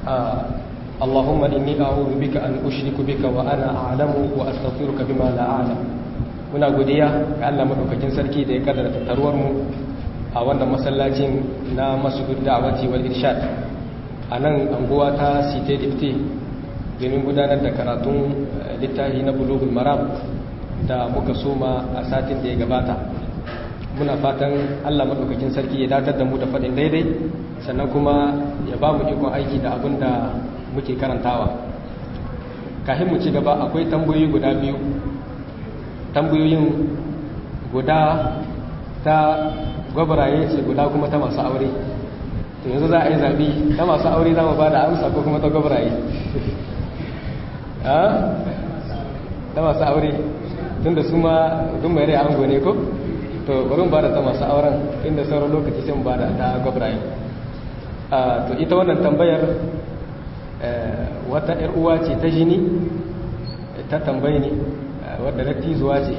اللهم إني أعوذ بك أن أشرك بك وأنا أعلم وأستغفرك بما لا أعلم muna godiya ga Allah madaukakin sarki da ya kaddara tattaruwar mu a wannan masallacin na masjid da'awati wal irshad a nan anguwa ta site dipte domin gudanar da karatun littafi na bulugul maram da muka soma a satin da ya gabata muna fatan Allah madaukakin sarki ya datar da mu da faɗin daidai sannan kuma ya ba mu ikon aiki da abin da muke karantawa kafin mu ci gaba akwai tambayoyi guda biyu tambayoyin guda ta gwabaraye ce guda kuma ta masu aure to yanzu za a yi zaɓi ta masu aure za mu ba da amsa ko kuma ta gwabaraye ta masu aure tun da su ma dun mai rai ango ne ko to bari ba da ta masu auren inda sauran lokaci sai mu ba da ta gwabaraye to ita wannan tambayar wata ‘yar uwa ce ta jini ta tambayi ne wadda dattizuwa ce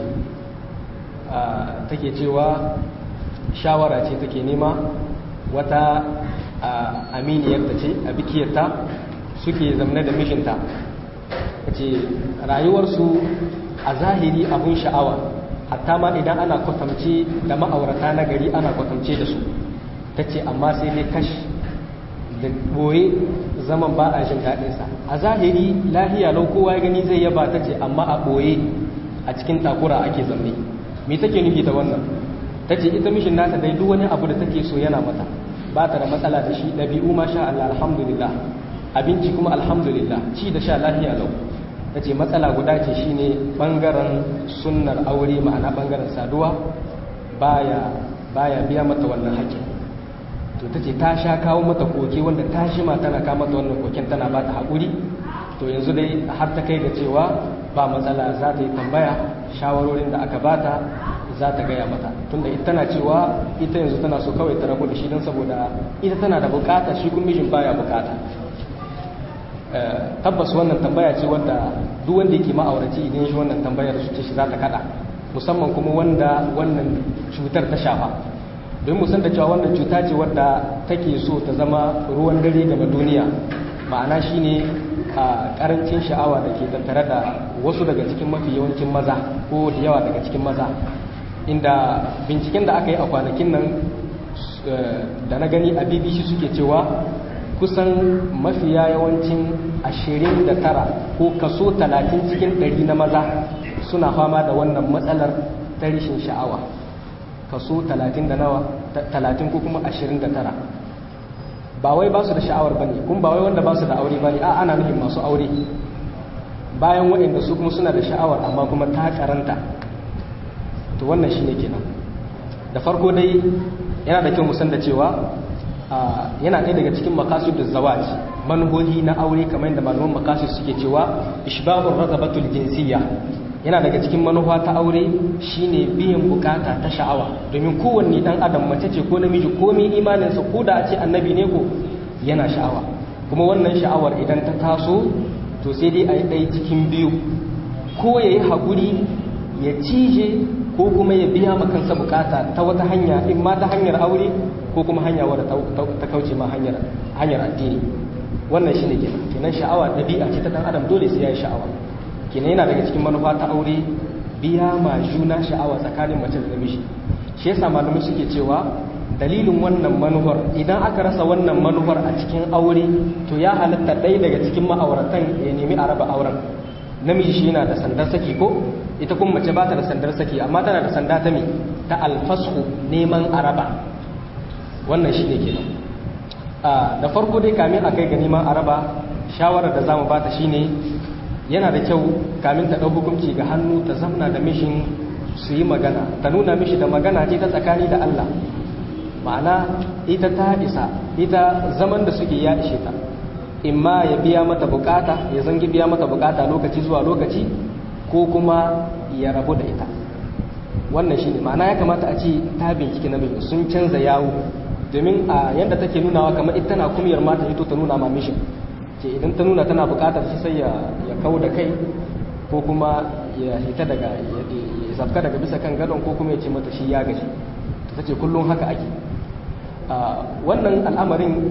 take cewa shawara ce take nema wata aminiyarta ce a bikiyarta suke zamne da mishinta ce rayuwarsu a zahiri abun sha'awa hatta ma idan ana kwatamce da ma'aurata na gari ana kwatamce da su ta ce amma sai dai kashi da boye zaman ba a jin daɗinsa a zahiri lahiya lau kowa ya gani zai yaba ta ce amma a ɓoye a cikin takura ake zamne me take nufi ta wannan ta ce ita mishin nata dai duk wani abu da take so yana mata ba ta da matsala da shi ɗabi'u ma sha Allah alhamdulillah abinci kuma alhamdulillah ci da sha lahiya lau ta ce matsala guda ce shine ɓangaren sunnar aure ma'ana ɓangaren saduwa baya baya biya mata wannan haƙƙin to ta ce ta sha kawo mata koke wanda ta shi ma tana kawo mata wannan koken tana ba ta haƙuri to yanzu dai har ta kai ga cewa ba matsala za ta yi tambaya shawarorin da aka bata za ta gaya mata tunda ita tana cewa ita yanzu tana so kawai ta rabu da shi don saboda ita tana da bukata shi kuma mijin baya bukata tabbas wannan tambaya ce wadda duk wanda yake ma'auraci idan shi wannan tambayar su ce shi za ta kada musamman kuma wanda wannan cutar ta shafa don musan da cewa wannan cuta ce wadda take so ta zama ruwan dare gaba duniya ma'ana shine a karancin sha'awa da ke tattare da wasu daga cikin mafi yawancin maza ko da yawa daga cikin maza inda binciken da aka yi a kwanakin nan da na gani a bbc suke cewa kusan mafiya yawancin 29 ko kaso 30 cikin 100 na maza suna fama da wannan matsalar ta rishin sha'awa kaso 30 da nawa 30 ko kuma 29 ba wai ba su da sha'awar ba ne kuma ba wai wanda ba su da aure ba ne a ana nufin masu aure bayan waɗanda su kuma suna da sha'awar amma kuma ta karanta to wannan shi ne kenan da farko dai yana da kyau musan da cewa yana ɗaya daga cikin makasu da zawaj manuhohi na aure kamar yadda malaman makasu suke cewa ishbabur ragabatul jinsiyya yana daga cikin manufa ta aure shine biyan bukata ta sha'awa domin kowanne dan adam mace ce ko namiji ko mai imaninsa ko da a ce annabi ne ko yana sha'awa kuma wannan sha'awar idan ta taso to sai dai a yi ɗaya cikin biyu ko ya yi haƙuri ya cije ko kuma ya biya makansa bukata ta wata hanya in ma ta hanyar aure ko kuma hanya wadda ta kauce ma hanyar addini wannan shine kenan kenan sha'awa ɗabi'a ce ta dan adam dole sai ya yi sha'awa kenan yana daga cikin manufa ta aure biya ma juna sha'awa tsakanin mace da namiji shi yasa malamai suke cewa dalilin wannan manufar idan aka rasa wannan manufar a cikin aure to ya halatta ɗaya daga cikin ma'auratan ya nemi a raba auren namiji shi yana da sandar saki ko ita kuma mace ba ta da sandar saki amma tana da sanda ta me ta alfasku neman araba wannan shi ne kenan da farko dai kamin a kai ga neman araba shawarar da zamu bata shine yana da kyau kamin ta ɗau hukunci ga hannu ta zamna da mishin su yi magana ta nuna mishi da magana ce ta tsakani da Allah ma'ana ita ta isa ita zaman da suke ya ishe ta imma ya biya mata bukata ya zangi biya mata bukata lokaci zuwa lokaci ko kuma ya rabu da ita wannan shine ma'ana ya kamata a ce ta bincike na mijin sun canza yawo domin a yadda take nunawa kamar ita tana kumiyar mata ito ta nuna ma mishin ce idan ta nuna tana bukatar shi sai ya kau da kai ko kuma ya hita daga ya zafka daga bisa kan gadon ko kuma ya ce mata shi ya gaji ta ce kullum haka ake wannan al'amarin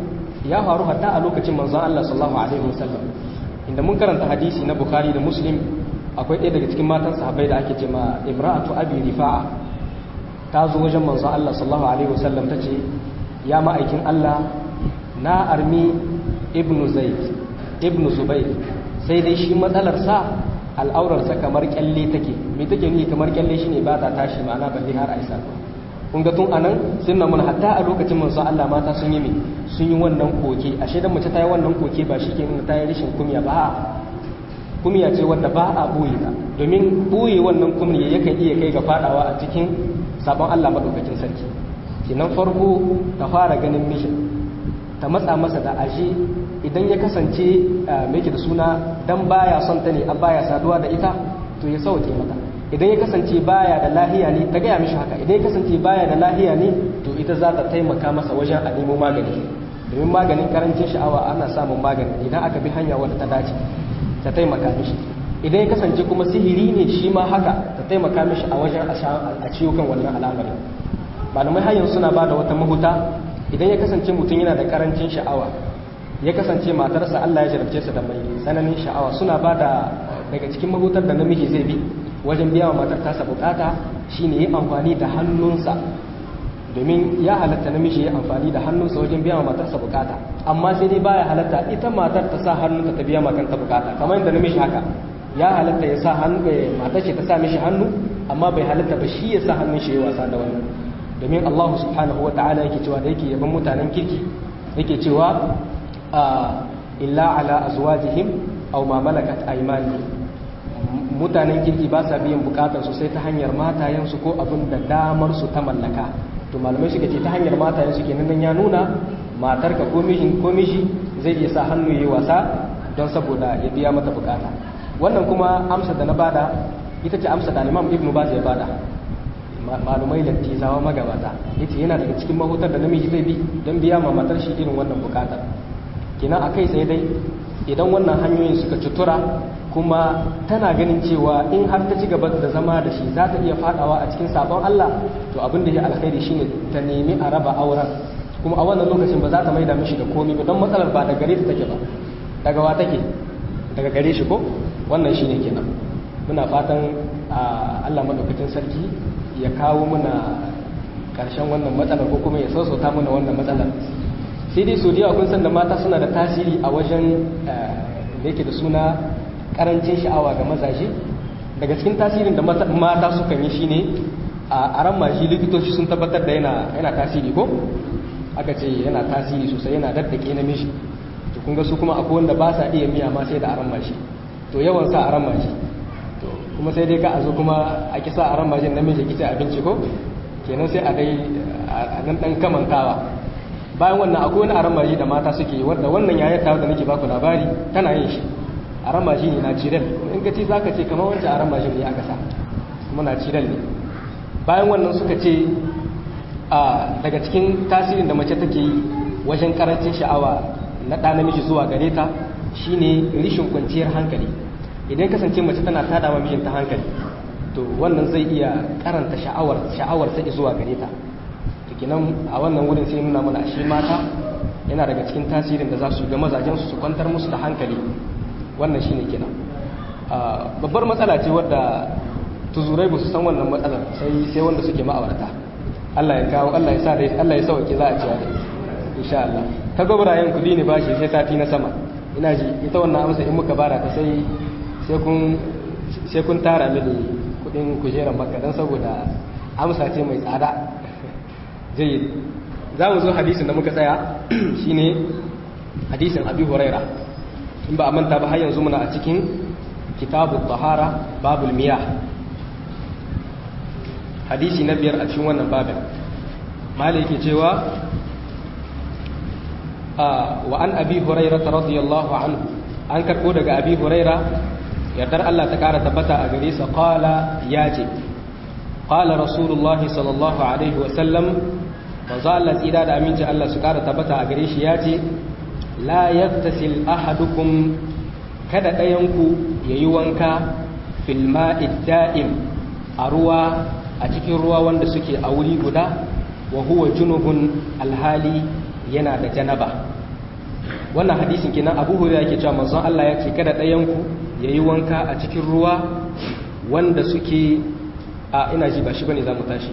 ya faru hatta a lokacin manzon Allah sallallahu alaihi wasallam inda mun karanta hadisi na Bukhari da Muslim akwai ɗaya daga cikin matan sahabbai da ake ce ma Imra'atu Abi Rifa'a ta zo wajen manzon Allah sallallahu alaihi wasallam tace ya ma'aikin Allah na armi ibnu Zaid ibnu Zubair sai dai shi matsalar sa al'aurarsa kamar kyalle take me take ni kamar kyalle shine ba ta tashi ma'ana balle har aisa kun ga tun anan sun mun hatta a lokacin manzo Allah mata sun yi me sun yi wannan koke ashe dan mace ta yi wannan koke ba shi ke nuna ta yi rashin kumya ba kumya ce wanda ba a boye ta domin boye wannan kumya yakan iya kai ga fadawa a cikin sabon Allah madaukakin sarki kinan farko ta fara ganin mishin ta matsa masa da aje idan ya kasance mai da suna dan baya son ta ne an baya saduwa da ita to ya sauke mata idan ya kasance baya da lahiya ne ta gaya mishi haka idan ya kasance baya da lahiya ne to ita za ta taimaka masa wajen a nemo magani domin maganin karancin sha'awa ana samun magani idan aka bi hanya wadda ta dace ta taimaka mishi idan ya kasance kuma sihiri ne shi ma haka ta taimaka mishi a wajen a ciwo kan wannan al'amarin malamai hanyar suna ba da wata mahuta idan ya kasance mutum yana da karancin sha'awa ya kasance matarsa Allah ya jarabce su da mai tsananin sha'awa suna ba da daga cikin mahutar da namiji zai bi wajen biya wa matar tasa bukata shine yi amfani da hannunsa domin ya halatta namiji ya amfani da hannunsa wajen biya wa matarsa bukata amma sai dai baya halatta ita matar ta sa hannunta ta biya makanta bukata kamar yadda namiji haka ya halatta ya sa hannu matar ce ta sa mishi hannu amma bai halatta ba shi ya sa hannun shi ya wasa da wannan domin Allah subhanahu wa ta'ala yake cewa da yake yaban mutanen kirki yake cewa illa ala azwajihim aw ma malakat aymanuhum mutanen kirki ba sa biyan bukatar su sai ta hanyar matayensu ko abin da damar su ta mallaka to malamai suka ce ta hanyar matayensu kenan nan ya nuna matarka ko mijin ko miji zai iya sa hannu yayi wasa don saboda ya biya mata bukata wannan kuma amsa da na bada ita ce amsa da Imam Ibn Baz ya bada malumai da tizawa magabata yace yana daga cikin mahutar da namiji zai bi don biya ma matar shi irin wannan bukatar kenan akai sai dai idan wannan hanyoyin suka cutura kuma tana ganin cewa in har ta ci gaba da zama da shi za ta iya fadawa a cikin sabon Allah to abin da ya alkhairi shine ta nemi a raba auren kuma a wannan lokacin ba za ta maida mishi da komai ba don matsalar ba da gare ta take ba daga wa take daga gare shi ko wannan shine kenan muna fatan Allah madaukakin sarki ya kawo muna karshen wannan matsalar ko kuma ya sassauta mana wannan matsalar sai dai so da kun san da mata suna da tasiri a wajen da yake da suna karancin sha'awa ga mazaje daga cikin tasirin da mata sukan yi shine a ran mashi likitoci sun tabbatar da yana yana tasiri ko aka ce yana tasiri sosai yana daddake namiji to kun ga su kuma akwai wanda ba sa iya miya ma sai da aran mashi to yawan sa aran mashi to kuma sai dai ka a zo kuma a kisa aran mashin namiji kici abinci ko kenan sai a dai a nan dan kamantawa bayan wannan akwai wani aran mashi da mata suke wanda wannan yayar ta da nake baku labari tana yin shi a ramaji ne na ciral in ka ce za ka ce kamar wancan a ramaji ne aka sa kuma na ciral ne bayan wannan suka ce a daga cikin tasirin da mace take yi wajen karancin sha'awa na ɗa namiji zuwa gare ta shine rishin kwanciyar hankali idan kasance mace tana tada ma mijinta hankali to wannan zai iya karanta sha'awar sha'awar ta zuwa gare ta to kenan a wannan wurin sai nuna mana shi mata yana daga cikin tasirin da za su ga mazajen su su kwantar musu da hankali wannan shine kenan babbar matsala ce wadda tuzurai ba su san wannan matsalar sai sai wanda suke ma'aurata Allah ya kawo Allah ya sa dai Allah ya sauke za a ci da insha Allah ta gobrayen kudi ne bashi sai sati na sama ina ji ita wannan amsa in muka bara ta sai sai kun sai kun tara mini kudin kujerar makka dan saboda amsa ce mai tsada jayyid za mu zo hadisin da muka tsaya shine hadisin abi huraira in ba a manta ba har yanzu muna a cikin kitabu tahara babul miyah hadisi na biyar a cikin wannan babin mala yake cewa wa an abi huraira radiyallahu anhu an karbo daga abi huraira yardar Allah ta kara tabbata a gare sa qala ya ce qala rasulullah sallallahu alaihi wa sallam manzo Allah tsira da aminci Allah su kara tabbata a gare shi ya ce la yaktasil ahadukum kada ɗayanku ya yi wanka filma'id da'im a ruwa a cikin ruwa wanda suke a wuri guda wa huwa junubun alhali yana da janaba wannan hadisin kenan abu hurairah yake cewa manzon Allah ya ce kada ɗayan ku yayi wanka a cikin ruwa wanda suke a ina ji ba shi bane zamu tashi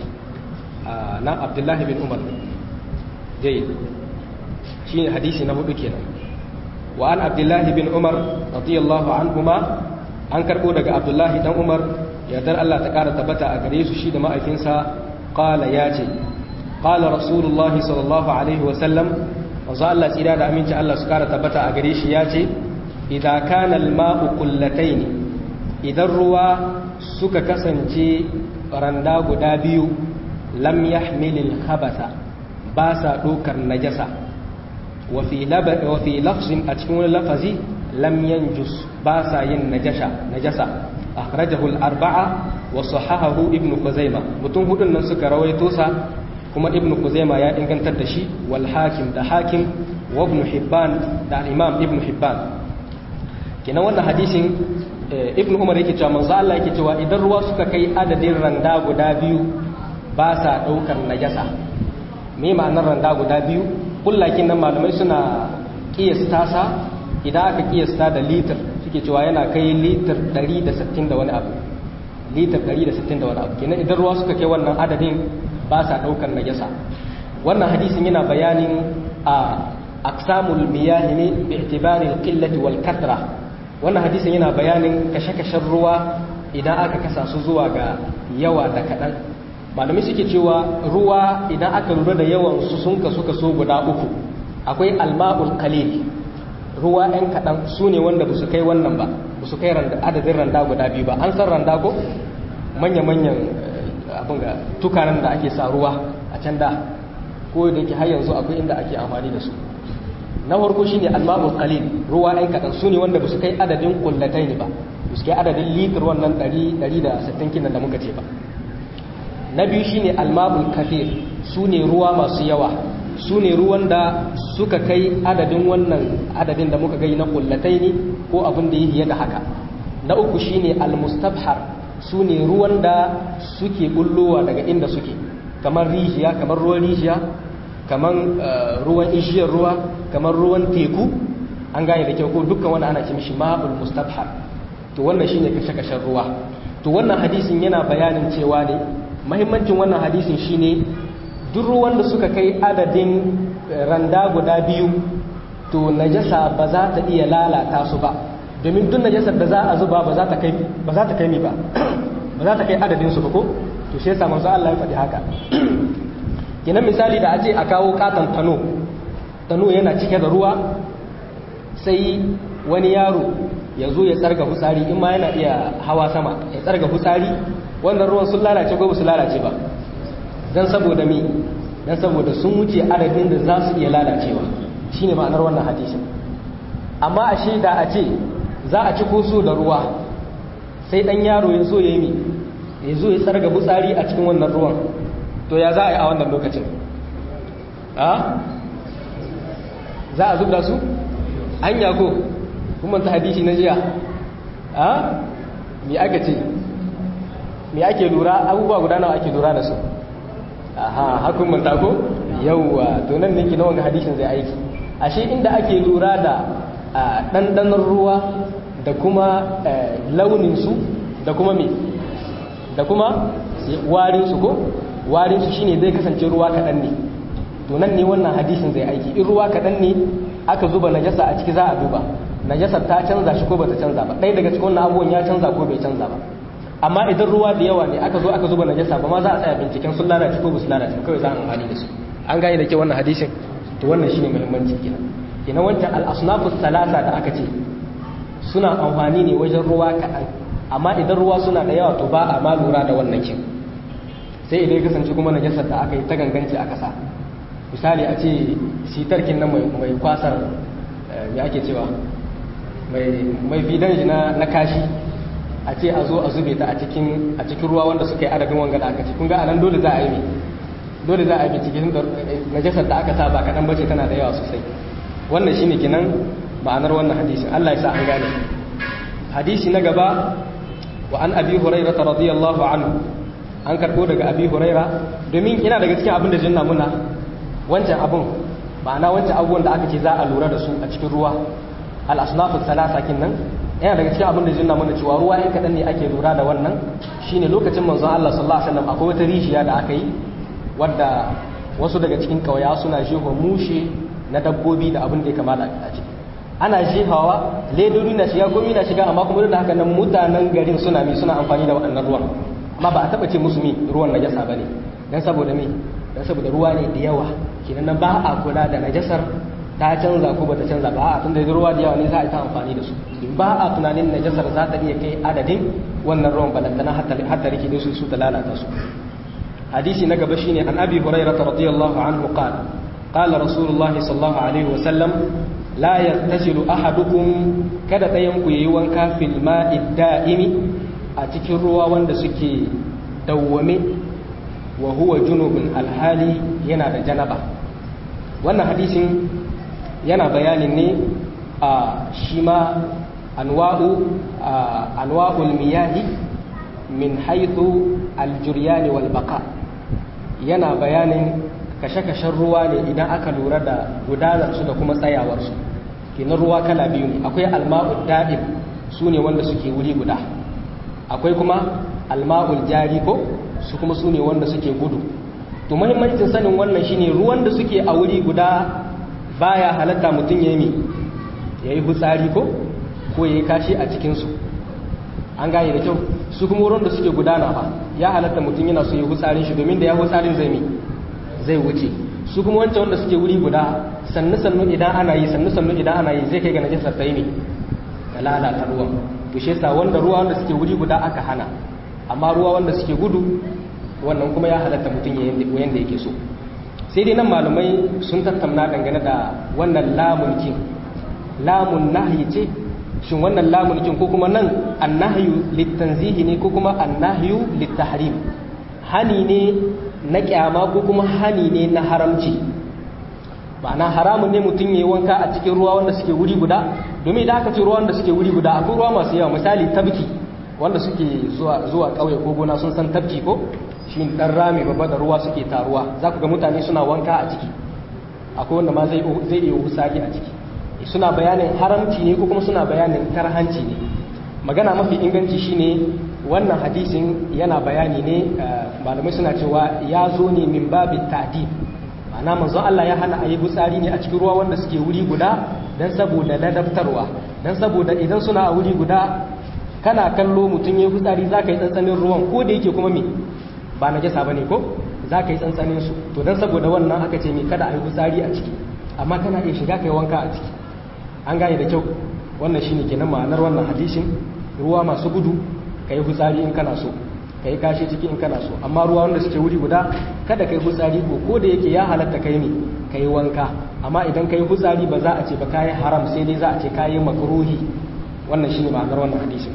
na Abdullahi bin Umar jayyid shine hadisi na hudu kenan wa an Abdullahi bin Umar radiyallahu anhuma an karbo daga Abdullahi dan Umar yardar Allah ta kara tabbata a gare su shi da ma'aikinsa qala ya ce qala rasulullahi sallallahu alaihi wa sallam manzo Allah tsira da aminci Allah su kara tabbata a gare shi ya ce idza kana al-ma'u qullatayn idan ruwa suka kasance randa guda biyu lam yahmil al-khabatha ba sa dokar najasa wa fi laba wa fi lafzin a cikin wani lafazi lam yanjus ba sa yin najasa najasa akhrajahu al-arba'a wa sahahahu ibn khuzaimah mutum hudun nan suka rawaito sa kuma ibn Kuzaima ya ingantar da shi wal hakim da hakim wa ibn hibban da imam ibn hibban kenan wannan hadisin ibn umar yake cewa manzo Allah yake cewa idan ruwa suka kai adadin randa guda biyu ba sa daukar najasa me ma'anar randa guda biyu kullakin nan malamai suna kiyasta sa idan aka kiyasta da litir suke cewa yana kai litir 160 da wani abu litir 160 da wani abu kenan idan ruwa suka kai wannan adadin ba sa ɗaukar najasa wannan hadisin yana bayanin a aksamul miyah ne bi itibari al-qillati wal kathra wannan hadisin yana bayanin kashe-kashen ruwa idan aka kasa su zuwa ga yawa da kaɗan malami suke cewa ruwa idan aka lura da yawan su sun kasu kaso guda uku akwai alma'ul qalil ruwa ɗan kaɗan su ne wanda ba su kai wannan ba ba su kai adadin randa guda biyu ba an san randa ko manya-manyan abin ga tukaran da ake sa ruwa a can da ko da ke har yanzu akwai inda ake amfani da su na farko shine alma'ul qalil ruwa ɗan kaɗan su ne wanda ba su kai adadin kullatai ne ba ba su kai adadin litir wannan 160 kinan da muka ce ba na biyu shine alma'ul kafir su ne ruwa masu yawa su ne ruwan da suka kai adadin wannan adadin da muka gai na kullatai ne ko abin da yi da haka na uku shine almustabhar su ne ruwan da suke bullowa daga inda suke kamar rijiya kamar ruwan rijiya kamar ruwan ishiyar ruwa kamar ruwan teku an gane da kyau ko dukkan wani ana ce mishi ma'ul mustabhar to wannan shine kashe-kashen ruwa to wannan hadisin yana bayanin cewa ne mahimmancin wannan hadisin shine duk ruwan da suka kai adadin randa guda biyu to najasa ba za ta iya lalata su ba domin duk najasar da za a zuba ba za ta kai ba za ta kai mi ba ba za ta kai adadin su ba ko to shi yasa manzo Allah ya faɗi haka kenan misali da a ce a kawo katon tano tano yana cike da ruwa sai wani yaro ya zo ya tsarga hutsari in ma yana iya hawa sama ya tsarga hutsari wannan ruwan sun lalace ko ba su lalace ba don saboda mi don saboda sun wuce adadin da za su iya lalacewa shine ma'anar wannan hadisin amma a shaida a ce za a ci koso da ruwa sai dan yaro ya zo ya yi ya zo ya tsarga butsari a cikin wannan ruwan to ya za a yi a wannan lokacin a za a zubda su an yago kuma ta hadisi na jiya a me aka ce me ake lura abubuwa guda nawa ake lura da su aha hakun mun tako yawwa to nan ne ki na wanga hadisin zai aiki ashe inda ake lura da ɗanɗanon ruwa da kuma launin su da kuma me da kuma warin su ko warin su shine zai kasance ruwa kaɗan ne to nan ne wannan hadisin zai aiki in ruwa kaɗan ne aka zuba najasa a ciki za a duba najasar ta canza shi ko bata canza ba ɗaya daga cikin wannan abubuwan ya canza ko bai canza ba amma idan ruwa da yawa ne aka zo aka zuba najasa ba ma za a tsaya binciken sun lalace ko ba su lalace kawai za a amfani da su an gane da ke wannan hadisin to wannan shine muhimmanci kenan kenan wancan al-asnafu salasa da aka ce suna amfani ne wajen ruwa kaɗan amma idan ruwa suna da yawa to ba a ma lura da wannan kin sai idan ya kasance kuma najasar da aka yi ta ganganci aka sa misali a ce sitarkin nan mai kwasar me ake cewa mai bidan shi na kashi a ce a zo a zube ta a cikin ruwa wanda suka yi adadin wanga da aka ce kun ga anan dole za a yi dole za a yi cikin najasar da aka sa ba kaɗan bace tana da yawa sosai wannan shine kinan ma'anar wannan hadisin Allah ya sa an gane hadisi na gaba wa an abi hurairah radiyallahu anhu an karbo daga abi hurairah domin ina daga cikin abin da jinna muna wancan abin ma'ana wancan abubuwan da aka ce za a lura da su a cikin ruwa al-asnafu salasa nan yana daga cikin abin da zai nuna mana cewa ruwa in kaɗan ne ake lura da wannan shine lokacin manzon Allah sallallahu alaihi wasallam akwai wata rijiya da aka yi wadda wasu daga cikin ƙauya suna jefa mushe na dabbobi da abin da ya kamata a ciki ana jefawa ledodi na shiga gomi na shiga amma kuma da haka nan mutanen garin suna mi suna amfani da waɗannan ruwan amma ba a taɓa ce musu mi ruwan najasa ba ne don saboda mi don saboda ruwa ne da yawa kenan nan ba a kula da najasar ta canza ko bata canza ba a tunda ruwa da yawa ne za a yi ta amfani da su ba a tunanin najasar za ta iya kai adadin wannan ruwan balantana hatta rike da su su ta lalata su hadisi na gaba shine an abi hurairah radiyallahu anhu qala qala rasulullahi sallallahu alaihi wa sallam la yattasilu ahadukum kada ɗayan ku yayi wanka fil ma'i da'imi a cikin ruwa wanda suke dawwame wa huwa junubun alhali yana da janaba wannan hadisin yana bayanin ne a shi ma anwa'u anwa'ul miyahi min haythu aljuryani wal baqa yana bayanin kashe-kashen ruwa ne idan aka lura da gudanarsu da kuma tsayawarsu kenan ruwa kala biyu ne akwai alma'ul da'im su ne wanda suke wuri guda akwai kuma alma'ul jari ko su kuma su ne wanda suke gudu to muhimmancin sanin wannan shine ruwan da suke a wuri guda baya halatta mutum ya yi ya yi hutsari ko ko ya yi kashi a cikinsu an gane da kyau su kuma wurin da suke gudana ba ya halatta mutum yana so ya hutsarin shi domin da ya hutsarin zai mi zai wuce su kuma wancan wanda suke wuri guda sannu sannu idan ana yi sannu sannu idan ana yi zai kai ga najasar ta yi ne ga lalata ruwan to shi yasa wanda ruwa wanda suke wuri guda aka hana amma ruwa wanda suke gudu wannan kuma ya halatta mutum ya yanda yake so sai dai nan malamai sun tattauna dangane da wannan lamunkin lamun nahyi ce shin wannan lamunkin ko kuma nan annahyu litanzihi ne ko kuma annahyu litahrim hani ne na kyama ko kuma hani ne na haramci ma'ana haramun ne mutum ya yi wanka a cikin ruwa wanda suke wuri guda domin idan aka ce ruwa wanda suke wuri guda akwai ruwa masu yawa misali tabki wanda suke zuwa zuwa ƙauye ko gona sun san tabki ko shi dan rami babba da ruwa suke taruwa za ku ga mutane suna wanka a ciki akwai wanda ma zai zai iya husari a ciki suna bayanin haramci ne ko kuma suna bayanin karhanci ne magana mafi inganci shine wannan hadisin yana bayani ne malamai suna cewa ya zo ne min babi ta'dib ma'ana manzo Allah ya hana ayi gutsari ne a cikin ruwa wanda suke wuri guda dan saboda ladabtarwa dan saboda idan suna a wuri guda kana kallo mutum ya gutsari zaka yi tsantsanin ruwan ko da yake kuma me ba na jasa bane ko zaka yi tsantsanin su to dan saboda wannan aka ce me kada ayi gutsari a ciki amma kana iya shiga kai wanka a ciki an gane da kyau wannan shine kenan ma'anar wannan hadisin ruwa masu gudu ka yi hutsari in kana so ka yi kashi ciki in kana so amma ruwa wanda suke wuri guda kada ka yi hutsari ko ko da yake ya halatta kai ne ka yi wanka amma idan ka yi hutsari ba za a ce ba ka yi haram sai dai za a ce ka yi makruhi wannan shine ma'anar wannan hadisin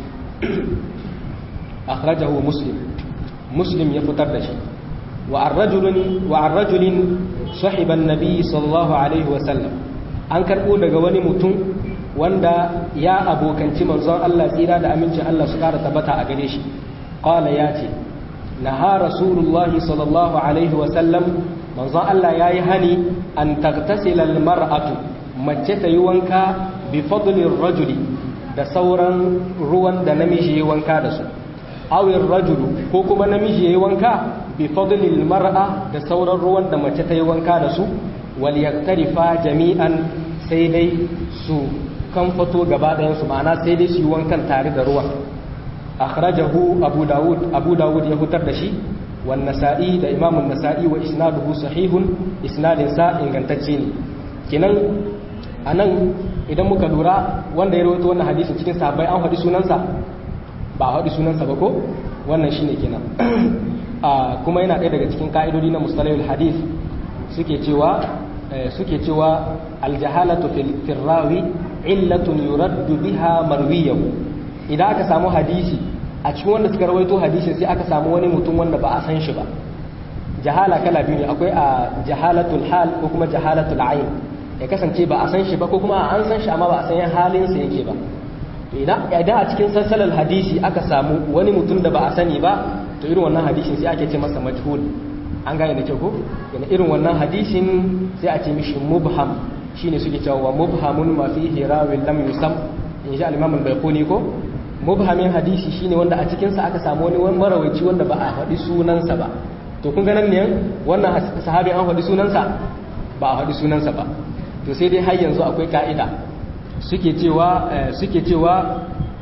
akhrajahu muslim muslim ya fitar da shi wa ar-rajulin wa ar-rajulin sahiba an-nabi sallallahu alaihi wa sallam an karbo daga wani mutum wanda ya abokanci manzon Allah tsira da amincin Allah su kara tabbata a gare shi qala ya ce naha rasulullahi sallallahu alaihi wa sallam manzon Allah yayi hani an taghtasila almar'atu mace ta yi wanka bi fadli rajuli da sauran ruwan da namiji yayi wanka da su awir rajulu ko kuma namiji yayi wanka bi fadli almar'a da sauran ruwan da mace ta yi wanka da su wal yaktarifa jami'an sai dai su kan fito gaba ɗayansu ma'ana sai dai su yi wankan tare da ruwan akhrajahu abu dawud abu dawud ya hutar da shi wan nasa'i da imamun nasa'i wa isnaduhu sahihun isnadin sa ingantacce ne kinan anan idan muka lura wanda ya rawaito wannan hadisi cikin sahabbai an faɗi sunansa ba a faɗi sunansa ba ko wannan shine kenan kuma yana ɗaya daga cikin ka'idodi na mustalahul hadith suke cewa suke cewa aljahalatu fil rawi illatun yuraddu biha marwiyahu idan aka samu hadisi a cikin wanda suka rawaito hadisin sai aka samu wani mutum wanda ba a san shi ba jahala kala biyu ne akwai a jahalatul hal ko kuma jahalatul ayn ya kasance ba a san shi ba ko kuma an san shi amma ba a san halin sa yake ba idan idan a cikin salsalar hadisi aka samu wani mutum da ba a sani ba to irin wannan hadisin sai ake ce masa majhul an gane da kyau ko yana irin wannan hadisin sai a ce mishi mubham shine suke cewa wa mubhamun ma fihi rawin lam yusam in ji al-imam al-bayquni ko mubhamin hadisi shine wanda a cikin sa aka samu wani marawaci wanda ba a faɗi sunansa ba to kun ganin ne wannan sahabi an faɗi sunansa ba a faɗi sunansa ba to sai dai har yanzu akwai ka'ida suke cewa suke cewa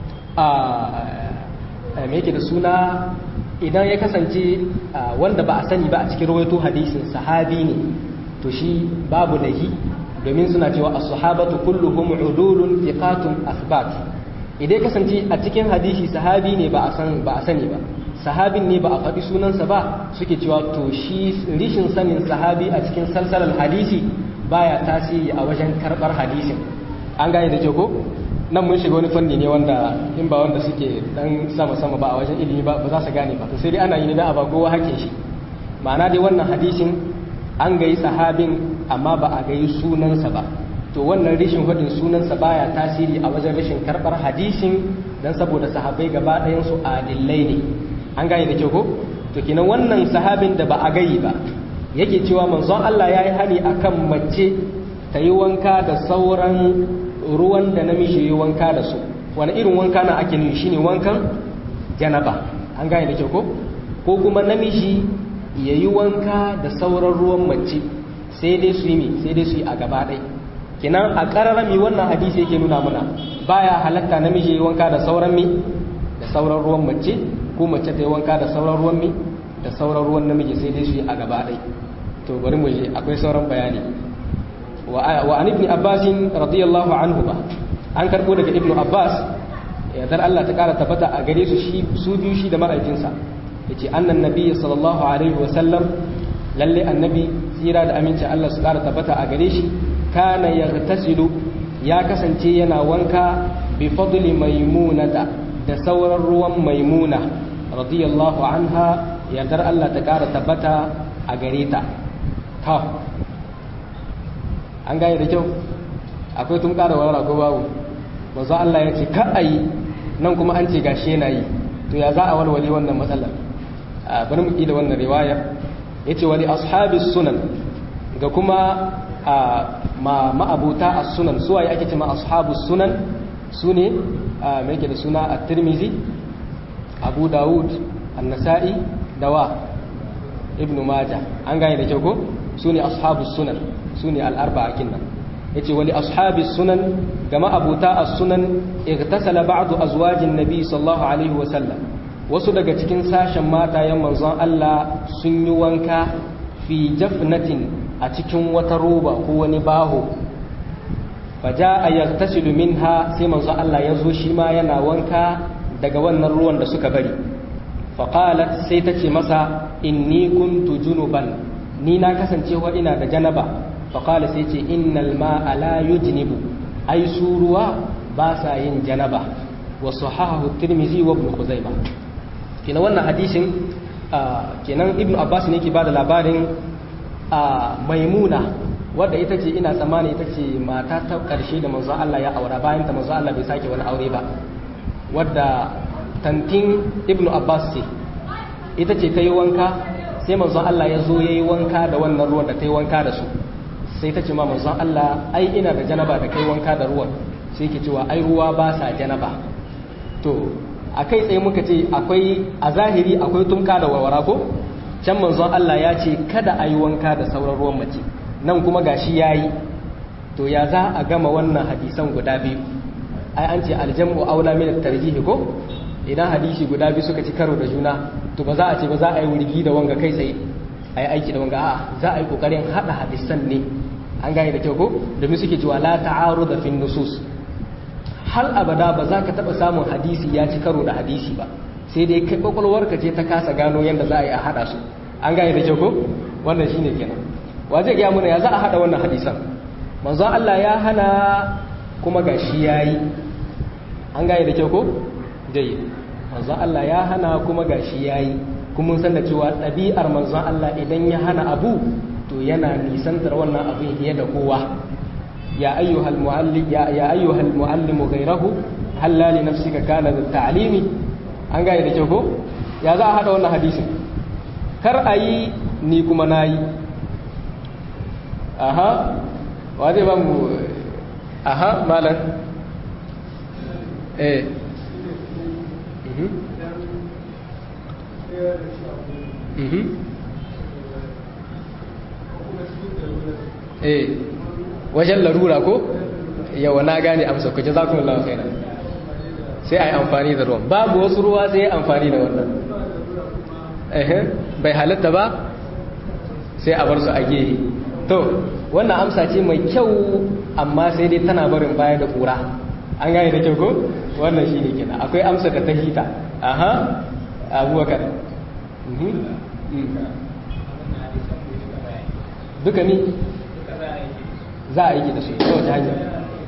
a me yake da suna idan ya kasance wanda ba a sani ba a cikin rawaito hadisin sahabi ne to shi babu lahi domin suna cewa as-sahabatu kulluhum udulun thiqatun athbat idan kasance a cikin hadisi sahabi ne ba a san ba a sani ba sahabin ne ba a faɗi sunansa ba suke cewa to shi rishin sanin sahabi a cikin salsalar hadisi baya tasiri a wajen karɓar hadisin an gane da ko nan mun shiga wani fanni ne wanda in ba wanda suke dan sama sama ba a wajen ilimi ba ba za su gane ba to sai dai ana yi ne da a ba kowa hake shi ma'ana dai wannan hadisin an gayi sahabin amma ba a gayi sunansa ba to wannan rishin hudin sunansa baya tasiri a wajen rashin karɓar hadisin dan saboda sahabbai gaba ɗayan su adillai ne an gane da kyau ko to kenan wannan sahabin da ba a gayi ba yake cewa manzon Allah ya yi hani akan mace ta yi wanka da sauran ruwan da namiji yi wanka da su wani irin wanka na ake nufi shine wankan janaba an gane da kyau ko ko kuma namiji ya yi wanka da sauran ruwan mace sai dai su yi sai dai su yi a gaba ɗai kinan a ƙararrami wannan hadisi yake nuna mana baya halatta namiji ya yi wanka da sauran mi da sauran ruwan mace ko mace ta yi wanka da sauran ruwan mi da sauran ruwan namiji sai dai su yi a gaba ɗai to bari mu je akwai sauran bayani wa an ibn abbas radiyallahu anhu ba an karbo daga ibn abbas yadda Allah ta kara tabbata a gare su shi su biyu shi da ma'aikinsa yace annan nabiyyi sallallahu alaihi wa sallam lalle annabi tsira da aminci Allah su kara tabbata a gare shi kana yaghtasilu ya kasance yana wanka bi fadli maimunata da sauran ruwan maimuna radiyallahu anha yardar Allah ta kara tabbata a gare ta ta an gane da kyau akwai tun ƙara wara ko babu manzo Allah ya ce ka a yi nan kuma an ce gashi yana yi to ya za a walwale wannan matsalar bari mu da wannan riwayar ya ce wani ashabi sunan ga kuma ma ma'abuta a sunan suwa ya ake ce ma ashabu sunan su ne mai da suna a tirmizi abu dawud annasa'i dawa ibnu maja an gane da kyau ko su ne ashabu sunan su ne al'arba a kinnan ya ce wali ashabi sunan gama abuta a sunan irtasala ba'adu azwajin nabi sallallahu alaihi wasallam wasu daga cikin sashen matayen manzon Allah sun yi wanka fi jafnatin a cikin wata roba ko wani baho faja a yartasilu minha sai manzon Allah ya zo shi ma yana wanka daga wannan ruwan da suka bari faƙalat sai ta ce masa inni kuntu junuban ni na kasancewa ina da janaba faƙala sai ce innal ma'a la yujnibu ai su ruwa ba sa yin janaba wa sahahu tirmizi wa ibn khuzaimah kenan wannan hadisin kenan ibn abbas ne ke bada labarin maimuna wadda ita ce ina tsammani ita ce mata ta karshe da manzo Allah ya aura bayan ta manzo Allah bai sake wani aure ba wadda tantin ibn abbas ce ita ce ta yi wanka sai manzon Allah ya zo ya yi wanka da wannan ruwan da ta yi wanka da su sai ta ce ma manzon Allah ai ina da janaba da kai wanka da ruwan sai ke cewa ai ruwa ba sa janaba to a kai tsaye muka ce akwai a zahiri akwai tumka da warwara ko can manzon Allah ya ce kada a yi wanka da sauran ruwan mace nan kuma gashi ya yi to ya za a gama wannan hadisan guda biyu ai an ce aljamu aula min tarjihi ko idan hadisi guda biyu suka ci karo da juna to ba za a ce ba za a yi wurgi da wanga kai tsaye a yi aiki da wanga a za a yi kokarin hada hadisan ne an gane da kyau ko domin suke cewa la ta'aru da fin nusus hal abada ba za ka taba samun hadisi ya ci karo da hadisi ba sai dai kai kwakwalwarka ce ta kasa gano yadda za a yi a hada su an gane da kyau ko wannan shine kenan wa zai gaya mana ya za a hada wannan hadisan manzon Allah ya hana kuma gashi yayi an gane da kyau ko jayyid manzon Allah ya hana kuma gashi yayi kuma mun san da cewa ɗabi'ar manzon Allah idan ya hana abu to yana nisantar wannan abin fiye da kowa ya ayyuhal muallim ya ya ayyuhal muallimu ghayrahu halla li nafsika kana da ta'limi an gane da kyau ko ya za a hada wannan hadisin kar a yi ni kuma na yi aha wa zai ba mu aha malar eh eh wajen larura ko yawa na gane amsa ku jazakumullahu khairan sai ai amfani da ruwan babu wasu ruwa sai amfani da wannan eh bai halatta ba sai a bar su a gehe to wannan amsa ce mai kyau amma sai dai tana barin baya da kura an gane da kyau ko wannan shine kenan akwai amsa da ta hita aha abubakar duka ni za a yi da su ta wace hanyar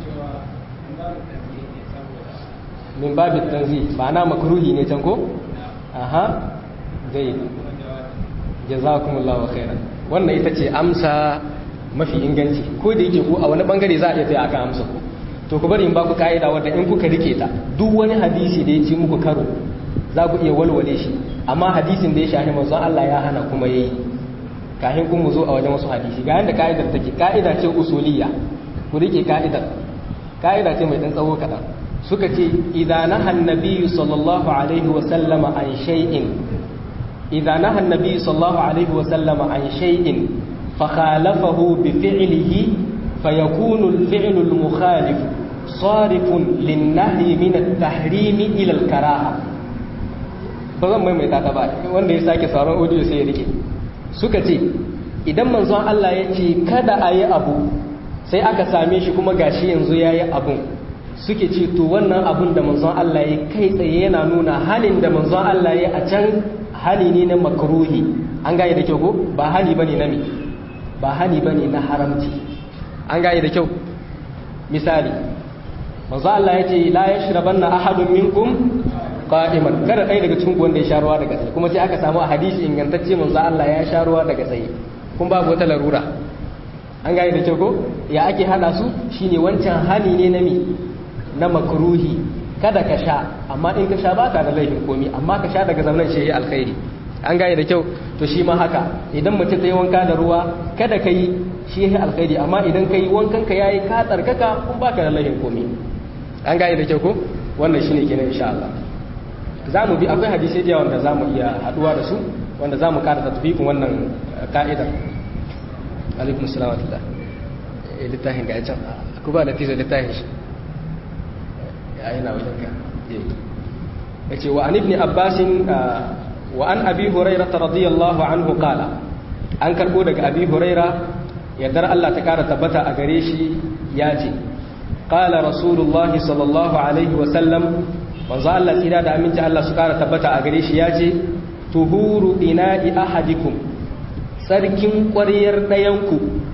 min babin tanzi ba na makaruhi ne can ko? aha zai jazakumullahu khairan wannan ita ce amsa mafi inganci ko da yake ku a wani bangare za a iya tsaye akan amsa ku to ku bari in ba ku ka'ida wadda in kuka rike ta duk wani hadisi da ya ci muku karo za ku iya walwale shi amma hadisin da ya shahi manzon Allah ya hana kuma yayi kafin kun mu zo a wajen wasu hadisi ga yanda ka'idar take ka'ida ce usuliyya ku rike ka'idar ka'ida ce mai dan tsawo kadan suka ce idan naha annabi sallallahu alaihi wa sallama an shay'in idan naha annabi sallallahu alaihi wa sallama an shay'in fa khalafahu bi fi'lihi fayakunu al-fi'lu al-mukhalif sarifun lin-nahyi min at-tahrim ila al-karaha ba zan maimaita ta ba wanda ya sake sauran audio sai ya rike suka ce idan manzon Allah ya ce kada a yi abu sai aka same shi kuma gashi yanzu ya yi abun suke ce to wannan abun da manzon Allah ya kai tsaye yana nuna halin da manzon Allah ya a can hali ne na makruhi an gane da kyau ko ba hali bane na me ba hali bane na haramci an gane da kyau misali manzon Allah ya ce la yashrabanna ahadun minkum qa'iman kada ɗaya daga cikin wanda ya sha ruwa daga tsaye kuma sai aka samu a hadisi ingantacce manzo Allah ya sha ruwa daga tsaye kun babu wata larura an gane da kyau ko ya ake hana su shine wancan hani ne na mi na makruhi kada ka sha amma in ka sha baka da laifin komi amma ka sha daga zamanin shi alkhairi an gane da kyau to shi ma haka idan mutum ta yi wanka da ruwa kada ka yi shi alkhairi amma idan ka yi wankan ka yayi ka tsarkaka kun baka da laifin komi an gane da kyau ko wannan shine kenan insha Allah za mu bi akwai hadisai da wanda za mu iya haduwa da su wanda za mu kada tatbikin wannan ka'idar alaikum salam wa littafin ga can ku ba da tisa littafin shi ya yana wajen ka ya ce wa an ibni abbasin wa an abi huraira ta radiyallahu anhu kala an karbo daga abi huraira yardar Allah ta kara tabbata a gare shi ya ce qala rasulullahi sallallahu alaihi wa sallam manzo Allah tsira da aminci Allah su kara tabbata a gare shi ya ce tuhuru ina'i ahadikum sarkin ƙwaryar ɗayanku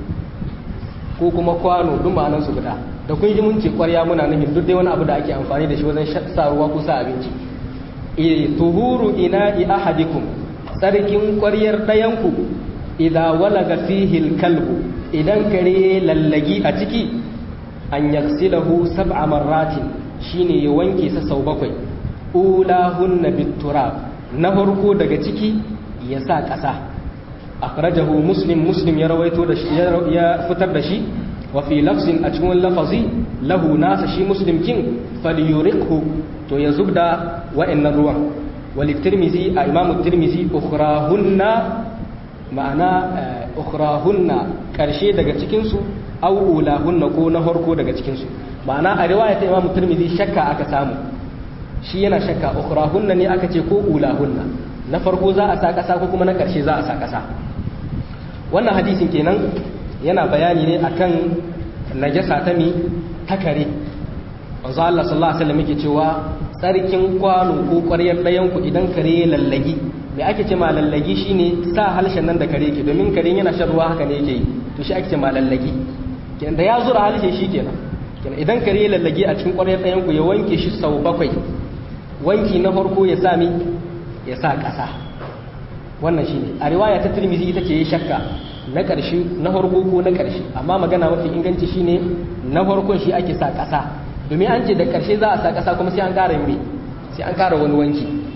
ko kuma kwano duk ma'anar su guda da kun ji mun ce ƙwarya muna nufin duk dai wani abu da ake amfani da shi wajen sa ruwa ko sa abinci eh tuhuru ina'i ahadikum sarkin ƙwaryar ɗayanku idan walaga fihi kalbu idan kare lallagi a ciki an yaksilahu sab'a marratin shine ya wanke sa sau bakwai ulahunna biturab na farko daga ciki ya sa ƙasa akhrajahu muslim muslim ya rawaito da shi ya fitar da shi wa fi lafzin a cikin lafazi lahu nasa shi muslim kin falyuriqhu to ya zubda wa'annan ruwan wal tirmizi a imam tirmizi ukhrahunna ma'ana ukhrahunna karshe daga cikin su aw ulahunna ko na farko daga cikin su ma'ana a riwaya ta imamu turmizi shakka aka samu shi yana shakka ukhrahunna ne aka ce ko ulahunna na farko za a sa kasa ko kuma na karshe za a sa kasa wannan hadisin kenan yana bayani ne akan najasa ta mi ta kare manzo Allah sallallahu alaihi wasallam yake cewa tsarkin kwano ko ƙwaryar ɗayan ku idan kare ya lallagi me ake ce ma lallagi shine sa halshen nan da kare yake domin kare yana shan ruwa haka ne yake yi to shi ake ce ma lallagi kenan da ya zura halshe shi kenan kenan idan kare ya lallage a cikin ƙwaryar ɗayan ku ya wanke shi sau bakwai wanki na farko ya sami ya sa ƙasa wannan shine a riwaya ta Tirmidhi ita ce ya shakka na ƙarshe na farko ko na ƙarshe amma magana mafi inganci shine na farkon shi ake sa ƙasa domin an ce da ƙarshe za a sa ƙasa kuma sai an ƙara mai sai an ƙara wani wanki